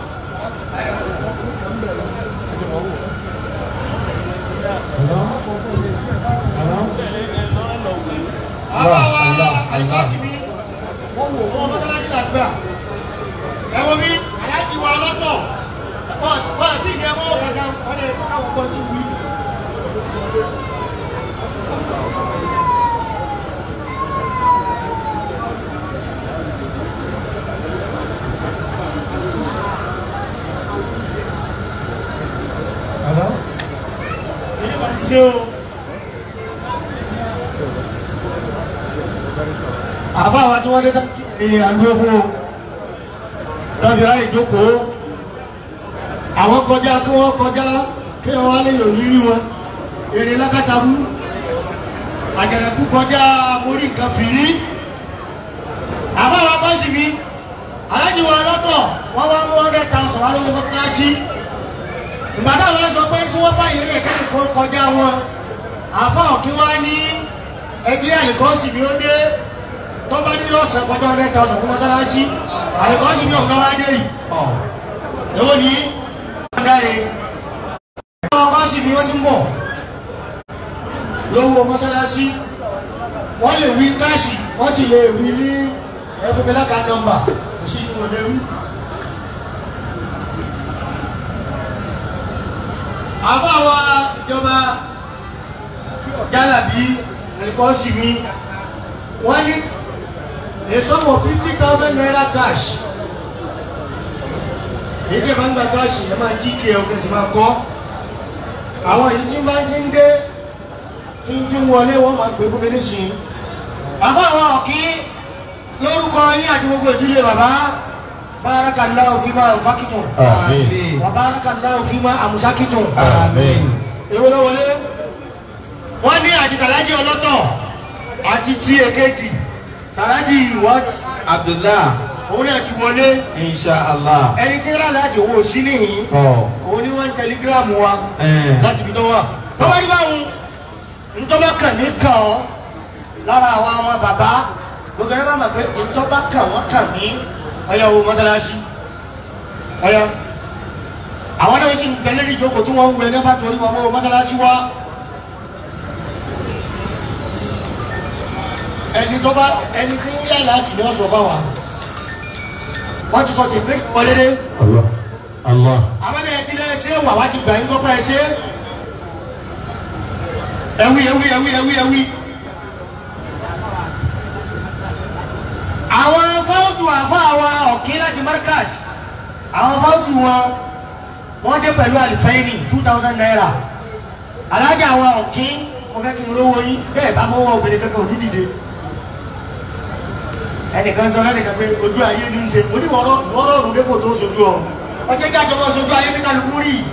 àbá wa àlùkọ́sí mi wọ́n wò wọ́n mọ́tàlájú làgbà ẹ wo bí aláàjì wa lọ́tọ̀ wọ́n wọ́n àti ìdí ẹ̀wọ̀n kankan wọ́n lè kọ́ káwọn kan tún wí. èyí wọ́n ti ṣe o. àbá wa tí wọ́n dé ìrìn àdúró fún o tọ́bìrá ìjókòó àwọn kọjá kí wọ́n kọjá kí wọ́n wá lè yòó nírí wọn èrè lákàtàrú àjànàkú kọjá mórí nǹkan fìrí àbá wa kọ́ sí mi alájí wa lọ́tọ̀ wọ́n wá mú hundred thousand wá lówó kíláàsì ìgbà náà wọ́n sọ pé sí wọ́n fàyè lè kẹ́kọ̀ọ́ kọjá wọn àfa òkè wá ní ẹgbẹ́ àlìkọ́sì mi ó dé tọ́ba ní yóò sọ kọjá hundred thousand fún mọ́sálásí àlìkọ́sì mi ò gbọ́ wá dé yìí èwo ni dáre ọkọ́sì mi ó ti ń bọ̀ lówó mọ́sálásí wọ́n lè wí káàṣì wọ́n sì lè wí ní ẹfúnmilaka nọ́mbà kò sí ìdúró léwu. àbá wa ìjọba jálàbí àlìkọ́sì mi wọ́n ní a sum of fifty thousand naira cash èyí tí a máa ń gba cash ẹ máa jí kí ẹ o kẹsì máa kọ́ àwọn èyí tí máa ń jí ń dé tí ń jí wọlé wọ́n máa gbé fún mi nísìnyí àmọ́ àwọn ọ̀kí lórúkọ yín àti gbogbo ìdílé bàbá barakallahu fima anfaqtum àmín wa barakallahu fima amsaktum àmín èwo ló wọlé wọ́n ní àti tàlájì ọlọ́tọ̀ àti tí èkejì tàlájì what abdullah òun náà ti wọlé inshallah ẹni tí ń rà láti owó sí nìyí ọ òun ni wọ́n ń tẹlígíráàmù wa ẹ láti fi tọ́wọ́ tọ́wọ́ ní báwọn ntọ́ba kàn ní kàn ọ́ lára àwọn ọmọ bàbá gbogbo ẹni bá mọ̀ pé ntọ́ba kàn wọ́n kàn mí ọyọ wo mọ́sálásí ọyọ àwọn náà sì ń bẹ lórí ìjókòó tí wọ́n ń wẹ ní bá torí wọn mọ́ mọ́sálásí wá ẹni tó bá ẹni tí ń yà láti ní ọ̀sọ̀ bá wa wọ́n ti sọ ti pé wọlé dé allah allah àwọn ẹni tí lẹ́yìn ṣé wà wá ti gbà yín gbọ́pẹ́ ẹ ṣe ẹwí ẹwí ẹwí ẹwí ẹwí. àwọn fáwọ́dù àfáàwà ọ̀kí láti markaz àwọn fáwọ́dù wọn wọ́n dé pẹ̀lú àlìfẹ́yìnì two thousand naira alájà àwọn ọ̀kí mo fẹ́ kí n rówó yín bẹ́ẹ̀ bá mọ́wọ́ obìnrin kankan òní dìde ẹnìkan sọ lẹ́nìkan pé ojú ayé ní í ṣe oníwọ̀rọ̀ ìwọ́rọ̀ ọ̀rùn dépò tó sojú ọ̀run ọjọ́ kí àjọpọ̀ sojú ayé ní kálukú rí i.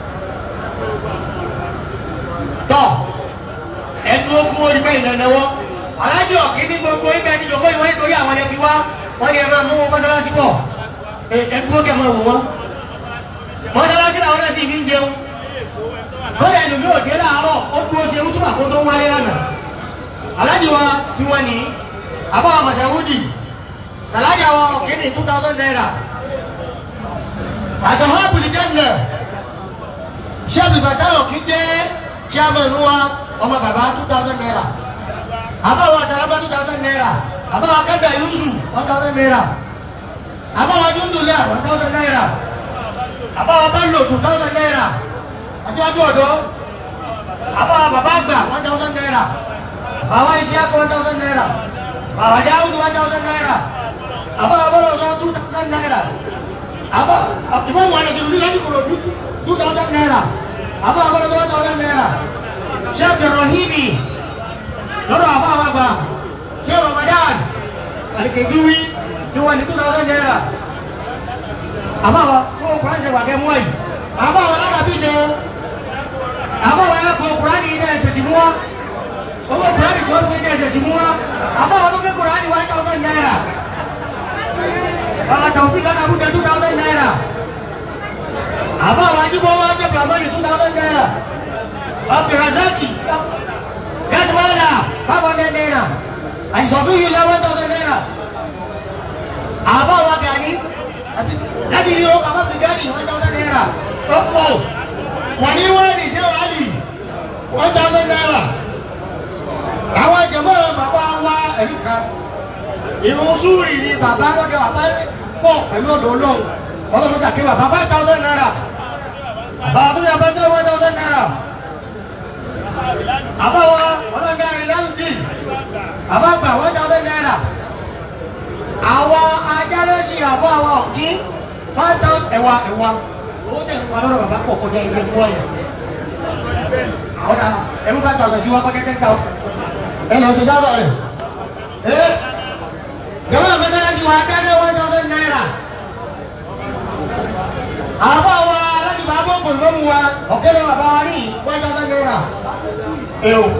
tọ́ ẹnu okun orí bẹ́ẹ̀ ìnànàwọ́ alájọ ọ̀kí ní gbogbo ibẹ̀ ní ìjọba ìwọ́n nítorí àwọn ẹni fi wá wọ́n ní ẹ máa mú mọ́sálásí pọ̀ ẹgbẹ́ òkè máa wò wọ́n mọ́sálásí làwọn náà sì fi ń jẹun kọ́lá ẹlòmí òde láàárọ̀ ó dúró ṣe útúbà kó tó wálé lánàá alájọ wa tí wọ́n ní àbáwọ̀ mọ̀sẹ̀wúdì alájà wa ọ̀kí ní two thousand naira àṣàhọ́bù ní jẹ́nà ṣẹ́bì bàtàrọ̀ kí jẹ́ chairman wa ọmọ bàbá two thousand naira àbáwọ̀ àtàlábà two thousand naira àbáwọ̀ akẹ́bẹ̀ yusu one thousand naira àbáwọ̀ dúndùlẹ̀ one thousand naira àbáwọ̀ bello two thousand naira àtiwájú ọ̀dọ́ àbáwọ̀ bàbá àgbà one thousand naira bàbá isiaka one thousand naira bàbá dáwùdù one thousand naira àbáwọ̀ bọ́lọ̀ sọ two thousand naira aba ìmọ̀ wọn lè ní láti kúrò two thousand naira aba abọ́lá tó one thousand naira sheikh rahimi lọ́dọ̀ àbá àwọn àgbà sheikh ramadan alikejiwi tí wọ́n ní two thousand naira aba wa fún okuran jẹ wàkẹ́ mú ẹ̀yìn aba wa lábàbí jẹ aba wa yẹ kó okuran ní ilé ẹsẹ̀ tì mú wa owó okuran ní tó fún ilé ẹsẹ̀ tì mú wa aba wa tó ké okuran ní one thousand naira bàbá tàwọn kan àbújá two thousand naira àbá àwọn ajíbọ̀ wọn jẹ́ pàmòlì two thousand naira abdulrasaki gẹ́tùmọ́lá five hundred naira àìsàn fún yìí lẹ́ one thousand naira àbá àwọn gani láti rí o bàbá brigadi one thousand naira ọ̀pọ̀ wọ́n ní wọ́n ní ṣé wàá lì one thousand naira àwọn jẹ̀mọ́ bàbá wa ẹ̀rí kan ìrun súrì ni bàbá lọ́jọ́ bàbá pọ̀ pẹ̀lú ọ̀dọ̀ ọlọ́run ọlọ́run sàké bàbá five thousand naira bàbá tó yà bá jẹ́ one thousand naira bàbá wa ọlọ́run bí arìn lálùdí bàbá gbà one thousand naira àwọn ajálẹ́sì àbọ̀ àwọn ọ̀kí five thousand ẹ̀wà ẹ̀wà owó tẹ̀ ń pa lọ́rọ̀ bàbá pọ̀ kọjá ilé wọ́ yẹn àwọn náà ẹ̀mú five thousand sí wa kọ́kẹ́ ten thousand ẹ̀ lọ sí sábà rẹ̀ ẹ̀ jọba mẹsàlásì wa dáná one thousand naira àbá wa alájú bá bọ́ kòló mu wa ọ̀kẹ́lẹ́ bàbá wa ní one thousand naira ẹ̀ o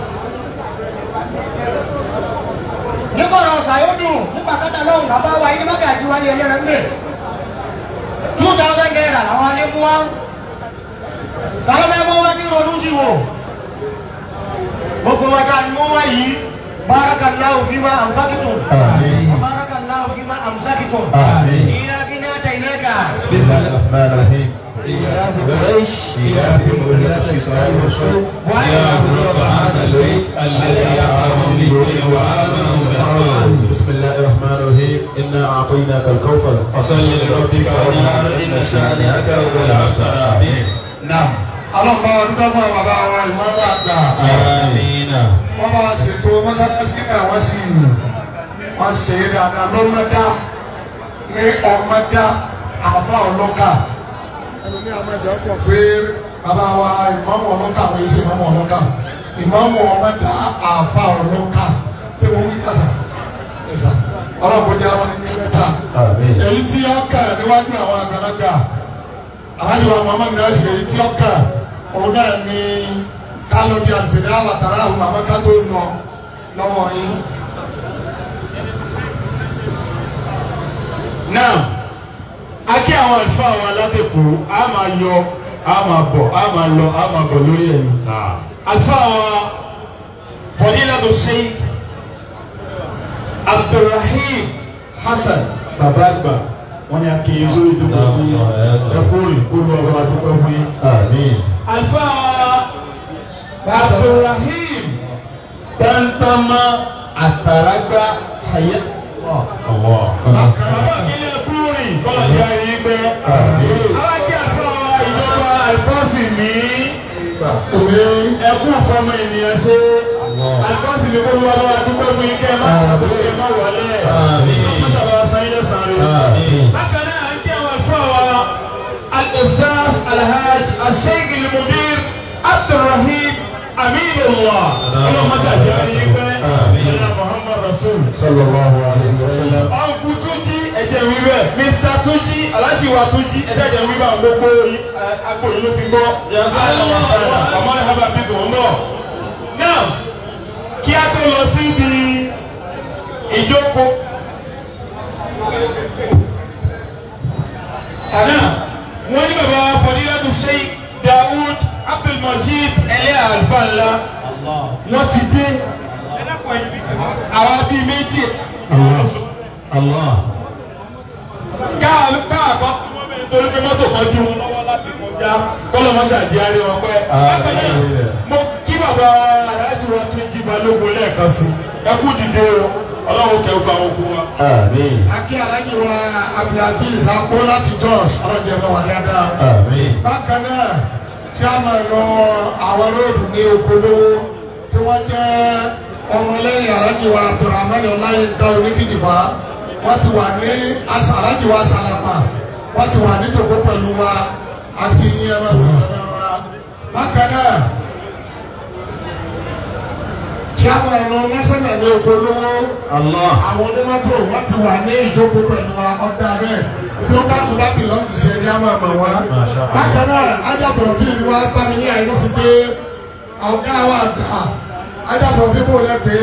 nígbọ̀rọ̀ ṣàyọ́dún nípa kátà lọ́hùn bàbá wa yìí ní mágàjí wa ní ẹlẹ́rẹ̀ ń bẹ̀ two thousand naira làwọn alẹ́ mú wa sálọ́mẹ́ mọ́ wá kí ronú sí wò gbogbo wa ká mọ́ wá yìí barakallahu fima anfaqtum barakallahu fima amsaktum Àmín. ila bina tainaka بسم الله الرحمن الرحيم إياك قريش إياك مولات الشيطان والسوء إياك رب هذا البيت الذي أطعمهم بالجوع وآمنهم بالخوف بسم الله الرحمن الرحيم إنا أعطيناك الكوثر فصل لربك وانهار إن شانئك هو الأبتر آمين náà ọlọ́pàá ọdún fún àwọn bàbá wa ìmọ̀lá àgbà آمين wọ́n bá wa ṣètò mọ́sálásí náà wọ́n sì wọ́n ṣe é dáadáa lọ́mọdá ní ọmọdá àfa ọlọ́kà ẹlòmí àmọ́jọ pọ̀ pé bàbá wa ìmọ̀mù ọlọ́kà wọ́n yé ṣe ìmọ̀mù ọlọ́kà ìmọ̀mù ọmọdá àfa ọlọ́kà ṣé mo wí kàṣà ẹ̀ṣà ọlọ́pàá jẹ́ àwọn ní mẹ́ta آمين èyí tí ó kà níwájú àwọn àgbàlagbà alájọ àwọn ọmọ mi náà ṣe èyí tí ó kà òun náà ní kálọ́bí àlùfẹ́dẹ́ àwàtàrà àwọn màmá ká tó nà lọ́wọ́ yín. náà a kí àwọn àlùfáà àwọn alátẹ̀kù a máa yọ a máa bọ̀ a máa lọ a máa bọ̀ lórí ẹ̀yìn. àlùfáà àwọn fọdílàdù sheikh abdulrahim hasan bàbá àgbà wọn ni a kì í sórí ìdúgbò fún yín ẹkú rè olùwàbà àdúgbò fún yín. آمين àlùfáà abdulrahim tantama àtàràgbà hayẹ. الله Bàbá mi lè kúrò rìn bọ́lá ìyá yìí pẹ́. Alájẹ́ àfọ ìjọba àìkọ́sì ní ẹkú fọmọ ènìyàn ṣe. Àìkọ́sì ní kó lọ́wọ́ àdúgbò fún yín kẹ́ ẹ má tàbí ẹ má wọlé. Ọmọ sábà san ilé san rẹ̀. آمين Bákan náà, à ń kí àwọn àfọ wa Al-Ustaz Alhaj Al-Sheikh Al-Mudir Abdulrahim Aminullah. Ọlọ́mọ sàbíyá yìí pẹ́. Ìyá Muhammad Rasul صلى الله عليه وسلم ọ̀nkú túnjí ẹ̀jẹ̀ wíwẹ̀ mr túnjí aláàjì wa túnjí ẹ̀jẹ̀ ẹ̀jẹ̀ wíwẹ̀ àwọn gbogbo agbo yìí ló ti gbọ́ yasala wasala ọmọ rẹ̀ hábà bí tòun náà. náà kí a tó lọ síbi ìjókòó. náà wọ́n ní bàbá fọdílàtú sheikh daoud abdulmajid ẹlẹ́yà alfa ńlá wọ́n ti dé àwọn bíi méjì الله káàlù káàkọ́ torí pé mọ́tò kan dún lọ́wọ́ láti kọjá kọ́lọ́ mọ́sá di arí wọn pẹ́. bákan náà mo kí bàbá aláàjì wa tún jí balógun lẹ́ẹ̀kan sí ẹ kú dìde o ọlọ́run kẹ́ gba ogun wa. آمين akí alájí wa abdulaziz akó láti jos ọlọ́jọ́ ẹ̀rọ wà dáadáa. آمين bákan náà tí a máa lọ àwọn róòdù ní okòlówó tí wọ́n jẹ́ ọmọlẹ́yìn alájí wa abdulrahman ọláyínká oníkìjìpá wọ́n ti wà ní asa- alájí wa salapa wọ́n ti wà ní tòkó pẹ̀lú wa akínyìn ẹ̀ máa wọlé ọ̀rọ̀ rárá. bákan náà tí a máa lọ lọ́sẹ̀nà ní okòlówó الله àwọn onímọ́tò wọ́n ti wà ní ìjókòó pẹ̀lú wa ọ̀dà bẹ́ẹ̀ ibi ó bá kú bá bì lọ́ọ̀kì ṣe ní àmọ́ àmọ́ wọn. bákan náà ajábọ̀rọ̀ fi ìlú wa bá mi ní àyè sí pé ọ̀gá wa gbà ajábọ̀rọ̀ fi bò lẹ́ pé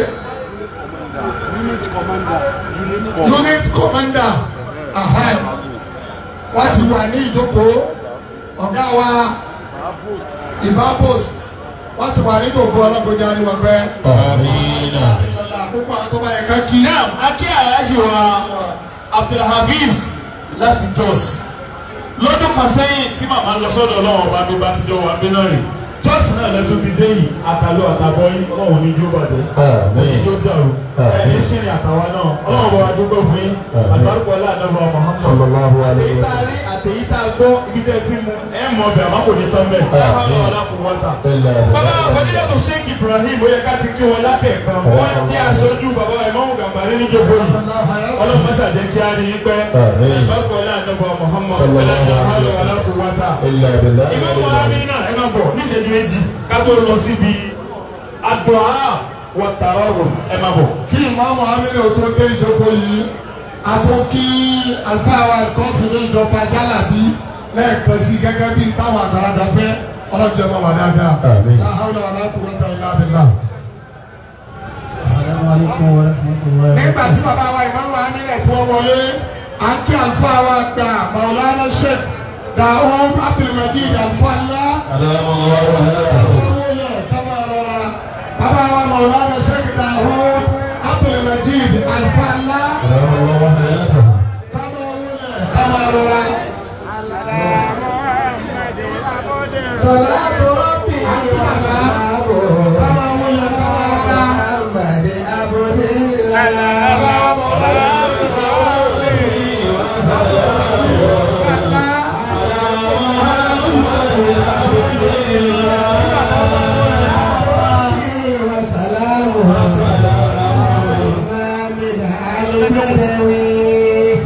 unit commander ahai wọ́n ti wà ní ìjókòó ọ̀gá wa ìbábòs wọ́n ti wà ní ìjókòó ọlọ́gbọ̀njá ni wọ́n pẹ́. آمين àkókò àtọ́bà ẹ̀ka kí. náà akí aláàjì wa abdulhafiz láti Jos lọ́dún kan sẹ́yìn tí màmá lọ sọ́dọ̀ ọlọ́run ọba tó bá ti jọ wà bí náà rè Jos náà lẹ́tọ́ ti dé yìí àtàlọ́ àtàbọ̀ yín ọlọ́run ní yóò bàjẹ́ ẹ̀yìn yóò dàrú ẹ̀yìn sínú àtàwa náà ọlọ́run bá wa dúpẹ́ fún yín àgbàrúkọ aláàdọ́gba Muhammad sallallahu àtẹ̀yí alayhi tá wa a rí àtẹ̀yí tá a gbọ́ ibi tẹ́ ti mu ẹ̀ mọ̀ ọbẹ̀ àmọ́ kò ní tán bẹ́ẹ̀ ẹ̀ bá wà lápò wọ́tà. bàbá àfọ̀dídàtò Sheikh Ibrahim ó yẹ ká ti kí wọn látẹ̀kan wọ́n jẹ́ aṣojú bàbá Ìmáàmù Gàmbàrí níjọba yìí ọlọ́run mọ́sá jẹ́ kí á rí i pẹ́ àgbàrúkọ aláàdọ́gba Muhammad aláàdọ́gba aláàdọ́gba wọ́tà. illa billah ìmọ̀mù amínà ẹ máa bọ̀ níṣẹ́jú méjì ká tó lọ síbi àdúà wa tààrọ̀ ẹ máa bọ̀. kí ìmọ̀ọ́mọ̀ amílẹ̀ ò tó dé ìjókòó yìí a tó kí àlùfáà wa kọ́sì ní ìjọba jálàbí lẹ́ẹ̀kan sí gẹ́gẹ́ bí táwọn àgbàlagbà fẹ́ ọlọ́jọ́ máa wà dáadáa. la hawla wala quwwata illa billah. Assalamu alaikum wa rahmatullahi wa nígbà tí bàbá wa ìmọ̀ọ́mọ̀ amílẹ̀ tí wọ́n wọlé a kí àlùfáà wa gba Maulana Sheikh Daoud Abdulmajid alfàlá. Bàbá wa Maulana Sheikh Daoud Abdulmajid alfàlá. Kama wulẹ̀ kama rọra. Salatu rabbi wa salamu Kama wulẹ̀ kama rọra. Muhammad Abdullah wa salamu Muhammad Ali Badawi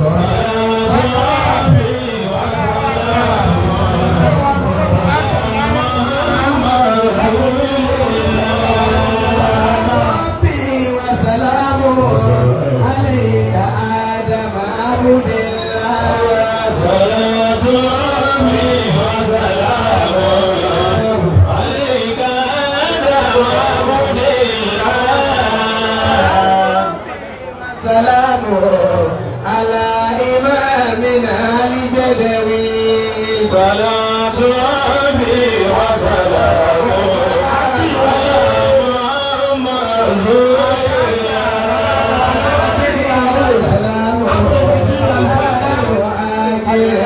ربي وسلامه عليك آدم عبد الله سلامه على إمامنا البدوي صلاة ربي وسلامه على محمد سلامه وآخر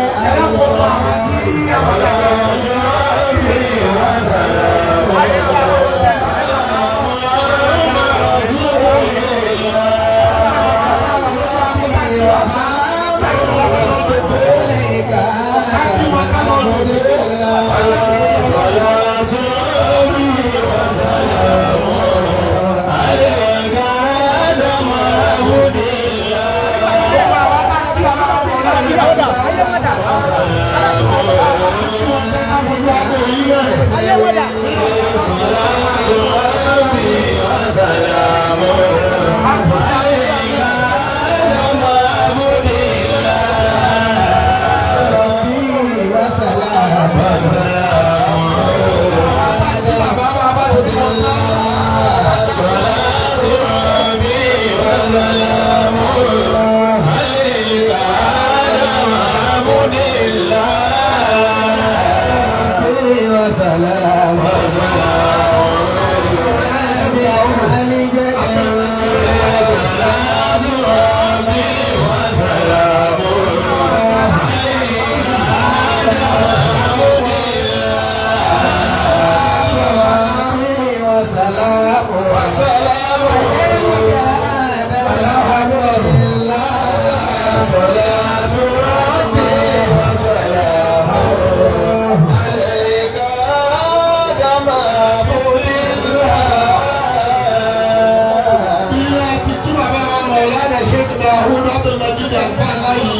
عليك آدم عبد الله ربي وسلامه ربي وسلامه علي وسلام وسلام عليك آدم عبد الله صلاة ربي وسلامه عليك آدم عبد الله Ilé àti kí bàbá wa Maulana Sheikh Daoud Abdulmajid alfàlá yìí.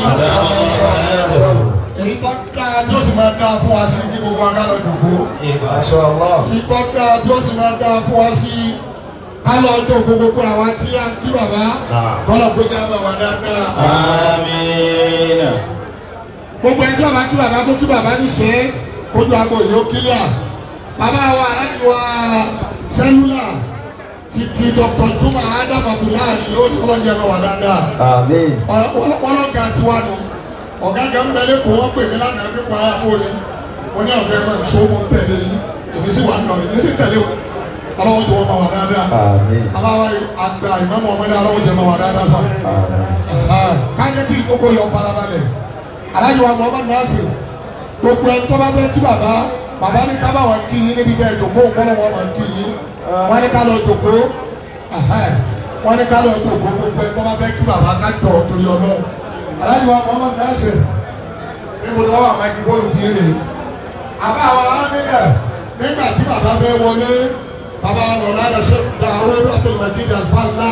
Èyí tó dáa tí ó sì máa dáa fún wa sí kí gbogbo akálọ̀ dògbò. Masha Allah Ìtọ́ dáa tí ó sì máa dáa fún wa sí kálọ̀ dògbò gbogbo àwa tí a kí bàbá. Kọ́lọ̀ pé kí a bá wà dáadáa. آمين gbogbo ẹni tí bàbá kí bàbá tó kí bàbá ní ṣe é kójú agbo yìí ó kílíà bàbá wa aláàjì wa sẹ́lúlà títí dr juma adam abdullahi lórí ọlọ́jà náà wà dáadáa Àmín ọlọ́gà tiwa nù ọ̀gá kan ń bẹ lẹ́kọ̀ọ́ wọ́n pè mí lánàá nípa àbò ni wọ́n ní ọ̀gá ẹ̀rọ ìṣó mọ́ tẹ̀lé yìí èmi sì wà nù èmi sì tẹ̀lé wọn ọlọ́wọ́ jẹ́ wọn máa wà dáadáa aláwa àgbà ìmọ̀mọ́ ọmọdé ọlọ́wọ́ jẹ́ máa wà dáadáa sá káyọ̀ kí ìkókó yọ farabalẹ̀ aláyọ̀ wa Muhammad Nasir gbogbo ẹni tó bá bẹ kí bàbá bàbá ní ká bá wọn kí yín níbi tẹ ìjòkó kọ́lọ́ wọn máa kí yín wọn ní ká lọ jòkó wọn ní ká lọ jòkó gbogbo ẹni tó bá bẹ kí bàbá ká jọ torí ọlọ́run aláyọ̀ wa Muhammad Nasir níbo ni wọ́n wà máa kí bọ́ọ̀lù tí ń rè àbá àwọn arábìnrin nígbà tí bàbá bẹ wọlé bàbá wọn lára ṣe da owó Abdulmajid Alfala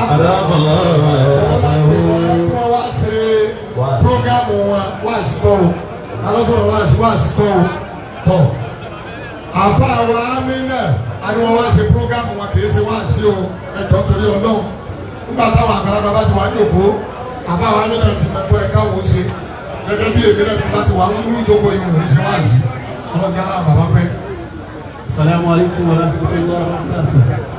wọ́n wá ṣe programu wọn wá àsìkò alọ́sọ̀rọ̀ wá àsìkò àsìkò tọ̀ àbá àwọn arábìnrin àríwọ̀ wá ṣe programu wọn kì í ṣe wá sí o ẹ̀tọ́ torí ọlọ́run nígbà táwọn àgbàlagbà bá ti wá jòkó àbá àwọn arábìnrin ti mọ̀ tó ẹ̀ka wò ó ṣe gẹ́gẹ́ bí èmi náà bá ti wà ń wú ìjókòó yìí wò ní ṣe wá sí ọlọ́dún yàrá bàbá pẹ́. السلام عليكم ورحمة الله وبركاته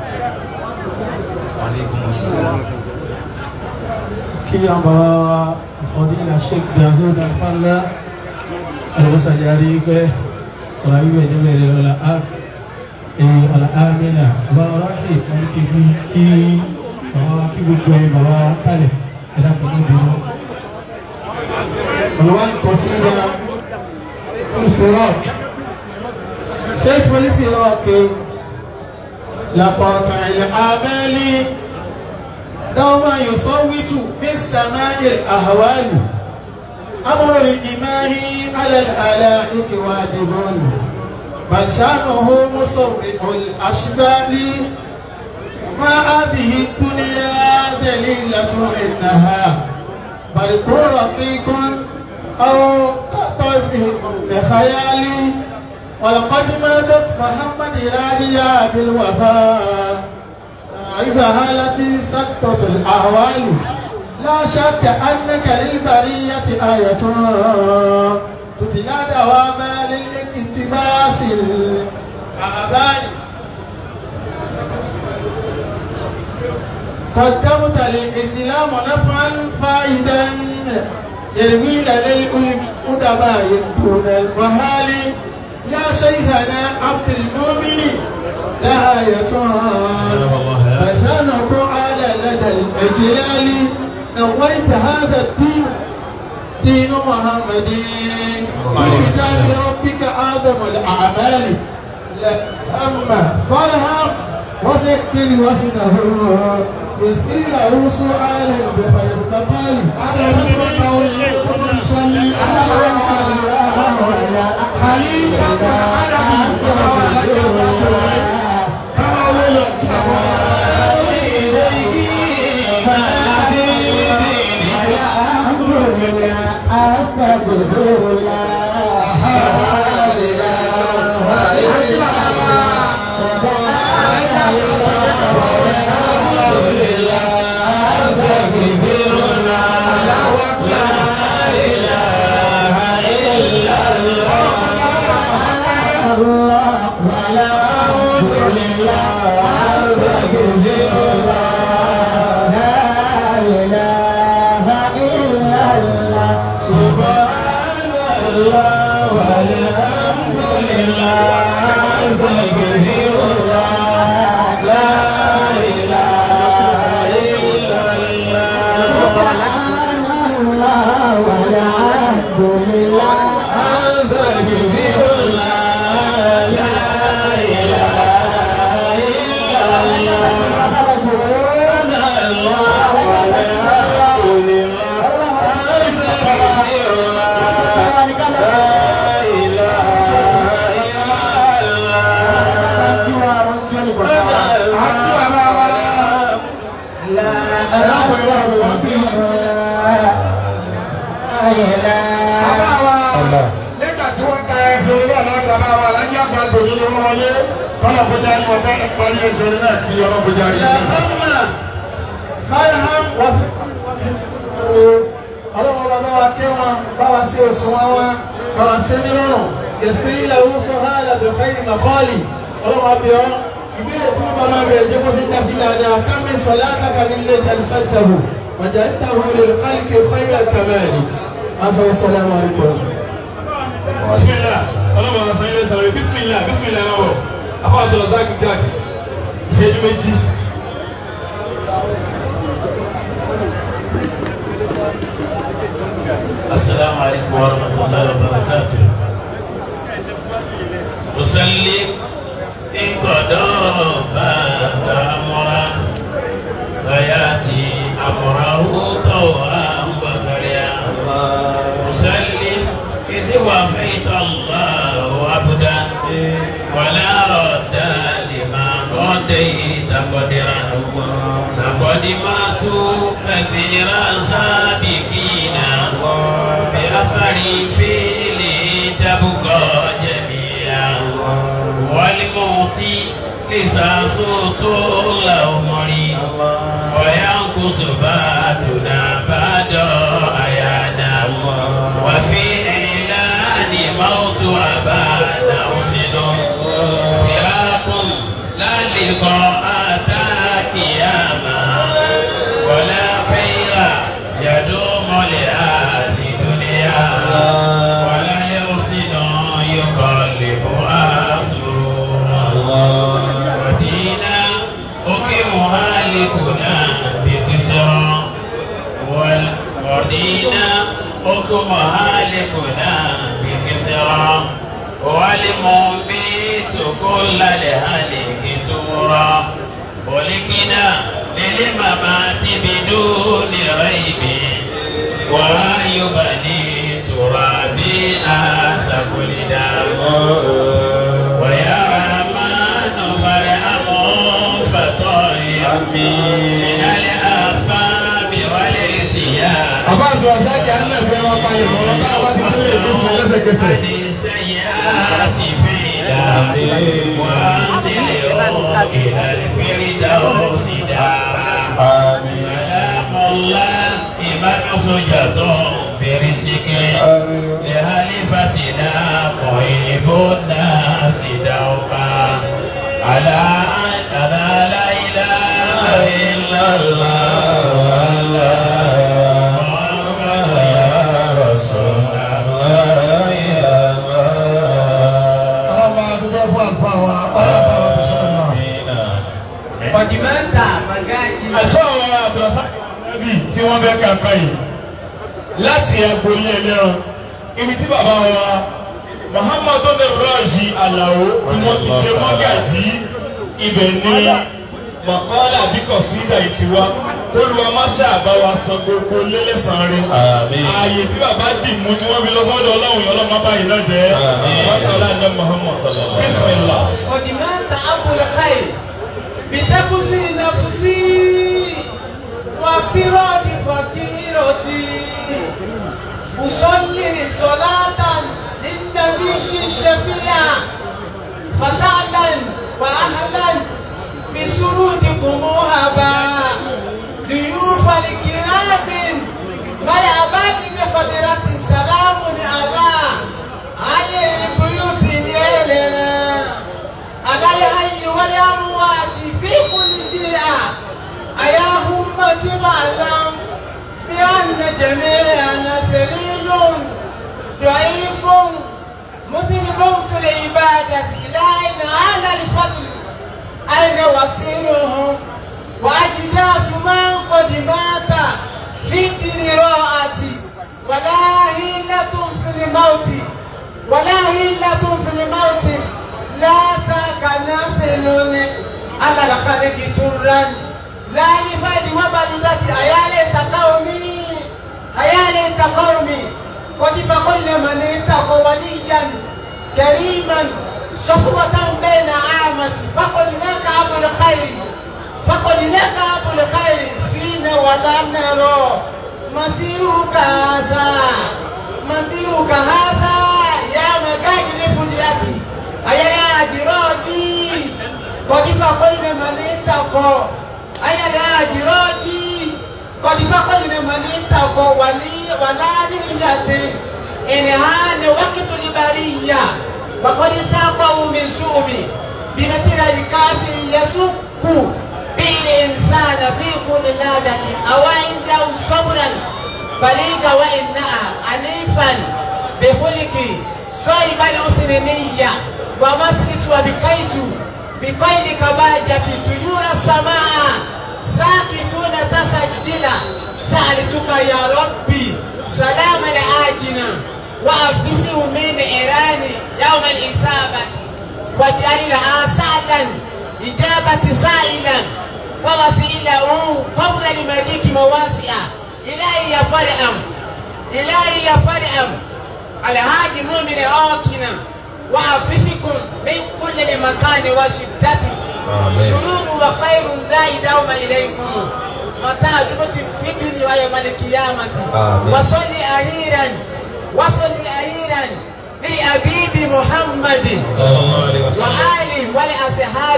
kí àwọn bàbá wa ọdún Sheikh Dawud Alfala ẹ̀rọ̀sàjárí pé ọ̀rọ̀ ayé ẹ̀jẹ̀ bẹ̀rẹ̀ ọ̀la ọ̀la amínà bàbá ọ̀rọ̀ ṣe wọ́n kí kí kí bàbá kí gbogbo ẹ̀ bàbá wa kálẹ̀ ẹ̀dá kan ní ìdúró. ọ̀làwọ̀n kọ sí ìgbà ìfẹ́rọ̀ سيف الفراق لقاطع الآمال دوما يصوت بالسماء الأهوال أمر الإماه على الألائك واجب بل شأنه مصرف الأشبال ما هذه الدنيا دليلة إنها برق رقيق أو كطيف بخيال ولقد مادت محمد راجيا بالوفاء عيبها التي سكتت الأهوال لا شك أنك للبرية آية تتلى دواما للاقتباس الأعبال قدمت للإسلام نفعا فائدا يروي لنا الأدباء دون المهال يا شيخنا عبد المؤمن لا آية فشانك على لدى الإجلال نويت هذا الدين دين محمد بكتاب ربك آدم الأعمال لا هم فرهم وذكر وزنه يسير له سؤالا بخير مقال هذا من قول صلي على خليفة على كما ولد nígbà tí wọ́n ka ẹsẹ̀ orí ọlọ́dọ̀ bá wà láyé àgbà tòní ló ń wọlé kọ́lọ̀ kọjá ní ọ̀bẹ ìparí ẹsẹ̀ orí náà kí ọlọ́kọjá yìí ní ẹsẹ̀. ọlọ́run bá wa kẹ́ wọn bá wa ṣe òṣùwọ̀n wọn bá wa ṣe nírọ̀rùn yẹ̀sí ilẹ̀ owó sọ ha lẹ́bẹ̀ fẹ́yìn nàkọ́ọ̀lì ọlọ́run àbíọ́ ìbéèrè tí wọ́n bá máa bẹ̀rẹ̀ jẹ́ kó sí dá sí dáadáa kámi sọ̀lá kàkà nílé jẹ́lísàtàwò wàjà ìtàwò lè fáìkè fẹ́yìn kàmáàlì asáwọ́ sọ́lámù alaykum. bisimilah ọlọ́mọ ọ̀sán ilé sàlẹ̀ bisimilah bisimilah náà wọ̀ afọ àjọlọ́sá gígáàjì ìṣẹ́jú méjì. السلام عليكم ورحمة الله وبركاته أصلي إن قضى بعد أمرا سيأتي أمره طوعا وكريا أصلي إذ وفيت الله عبدا ولا رد لما قضيت قدرا لقد ماتوا كثيرا سابقين بأثر فيلي تبقى جميعا والموت لساس طول عمري وينقص بعدنا بعد أيانا وفي إعلان موت أبانا حسن فراق لا لقاء قياما ولا خير يدوم لأهل دنيا ولا يحسن يقلب أسرورا ودينا حكم هالكنا بكسرى ودينا حكم هالكنا بكسرى والمميت كل لهلك تورا خلقنا للممات بدون ريب وأي بني ترابي آس كل ويا رحمن فرحم فطير من الآفام والعصيان àbá àti ọ̀sáàkì ànàfẹ́ wọn pa ìrọ̀ ọ̀tá wa ti tó èdè sọ lẹ́sẹ̀kẹsẹ̀. عن السيئات في دار وانزله إلى الفردوس دارا سلام الله مقصودة في رزق لهلفتنا محب الناس دوما على أننا لا إله إلا الله محمد يا رسول الله يا ọlọ́ba adúgbò fún àlùfáà wa ọlọ́ba wa bìsọ̀ náà. kọ̀dìmọ́ntà màgáàjì. àṣọ àwọn abdulrasaq nabi tí wọ́n fẹ́ kàkà yìí láti agboolé ẹlẹ́ran ibi tí bàbá wa muhammadu raji alao tí wọ́n ti dé mọ́gàjì ibẹ̀ ní mọ̀kọ́lá bíkọ̀ sí ìdá ìtiwá olùwà má ṣàbá wa san gbogbo lélẹ́sàn rẹ̀ ààyè tí bàbá dì mú tí wọ́n fi lọ sọ́dọ̀ ọlọ́run yìí ọlọ́mọ báyìí náà jẹ́ wọ́n kọ́lá ní muhammad bismillah. kọ̀dìmọ́ntà abúlé bìtẹ́kùsì nàfùsì wà fírọ́ọ̀dì fọ̀kìrọ̀tìùsọ̀lì sọ̀láàtàn ìnàbí ìṣẹ̀fìyà fasalan wà áhàlàn bisurudi kumuhaba liyufali kiramin bali abadi bi qadirati salamun ala ali buyuti yelena على الحي والأموات في كل جهة أيا همة معلم بأن جميعنا دليل ضعيف مسلم في العبادة إلى أين أنا الفضل أين وسيلهم وأجداس من قد مات في القراءة ولا هيلة في الموت ولا هيلة في الموت لا ساك ناصل على الخلق ترا لا لفاد وبلدت أيا ليت قومي أيا ليت قومي قد فقلنا من اتقى وليا كريما صحوة بين عامة فقلناك أبو الخير فقلناك أبو الخير فينا ولا نرى مسيرك هذا مسيرك هذا يا مجاج لفجرتي ayẹyẹ àdìrọ́ọ̀dì kọ́dífà kọ́lìmẹ̀ mà ní takọ̀ ayẹyẹ àdìrọ́ọ̀dì kọ́dífà kọ́lìmẹ̀ mà ní takọ̀ wàlárí ìyàtẹ̀ ìnìhánì wákìtù níbàrí ìyà bàkọ́dí sáfà omi sùnmi bìnnẹ́tìrà ìkásí yẹsùkù bíi ìnsánà fi kúni nádàtì àwa ìdá sọ́bùràn bàlígà wà ìnáà ànífàn bẹ̀kúlìkì sọ ìbálẹ̀ òsìrì níyà. ومسكت وبكيت بقيد كباجة طيور السماء ساكتون تسجلا سألتك يا ربي سلام الآجنا وأبسه من إيران يوم الإصابة واجعل لها سعدا إجابة سائلا ووسيله قبل الملك مواسئا إلهي يا فرعم إلهي يا فرعم الهاج مؤمن أوكنا وأنفسكم من كل مكان وشدة سرور وخير لا يدوم إليكم متى دمت في الدنيا ويوم القيامة وصل أهيرا وصل أهيرا لأبيب محمد وآله والأصحاب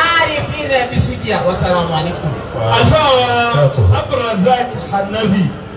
العارفين بسجيا والسلام عليكم alfawa abdulrasaq hanafi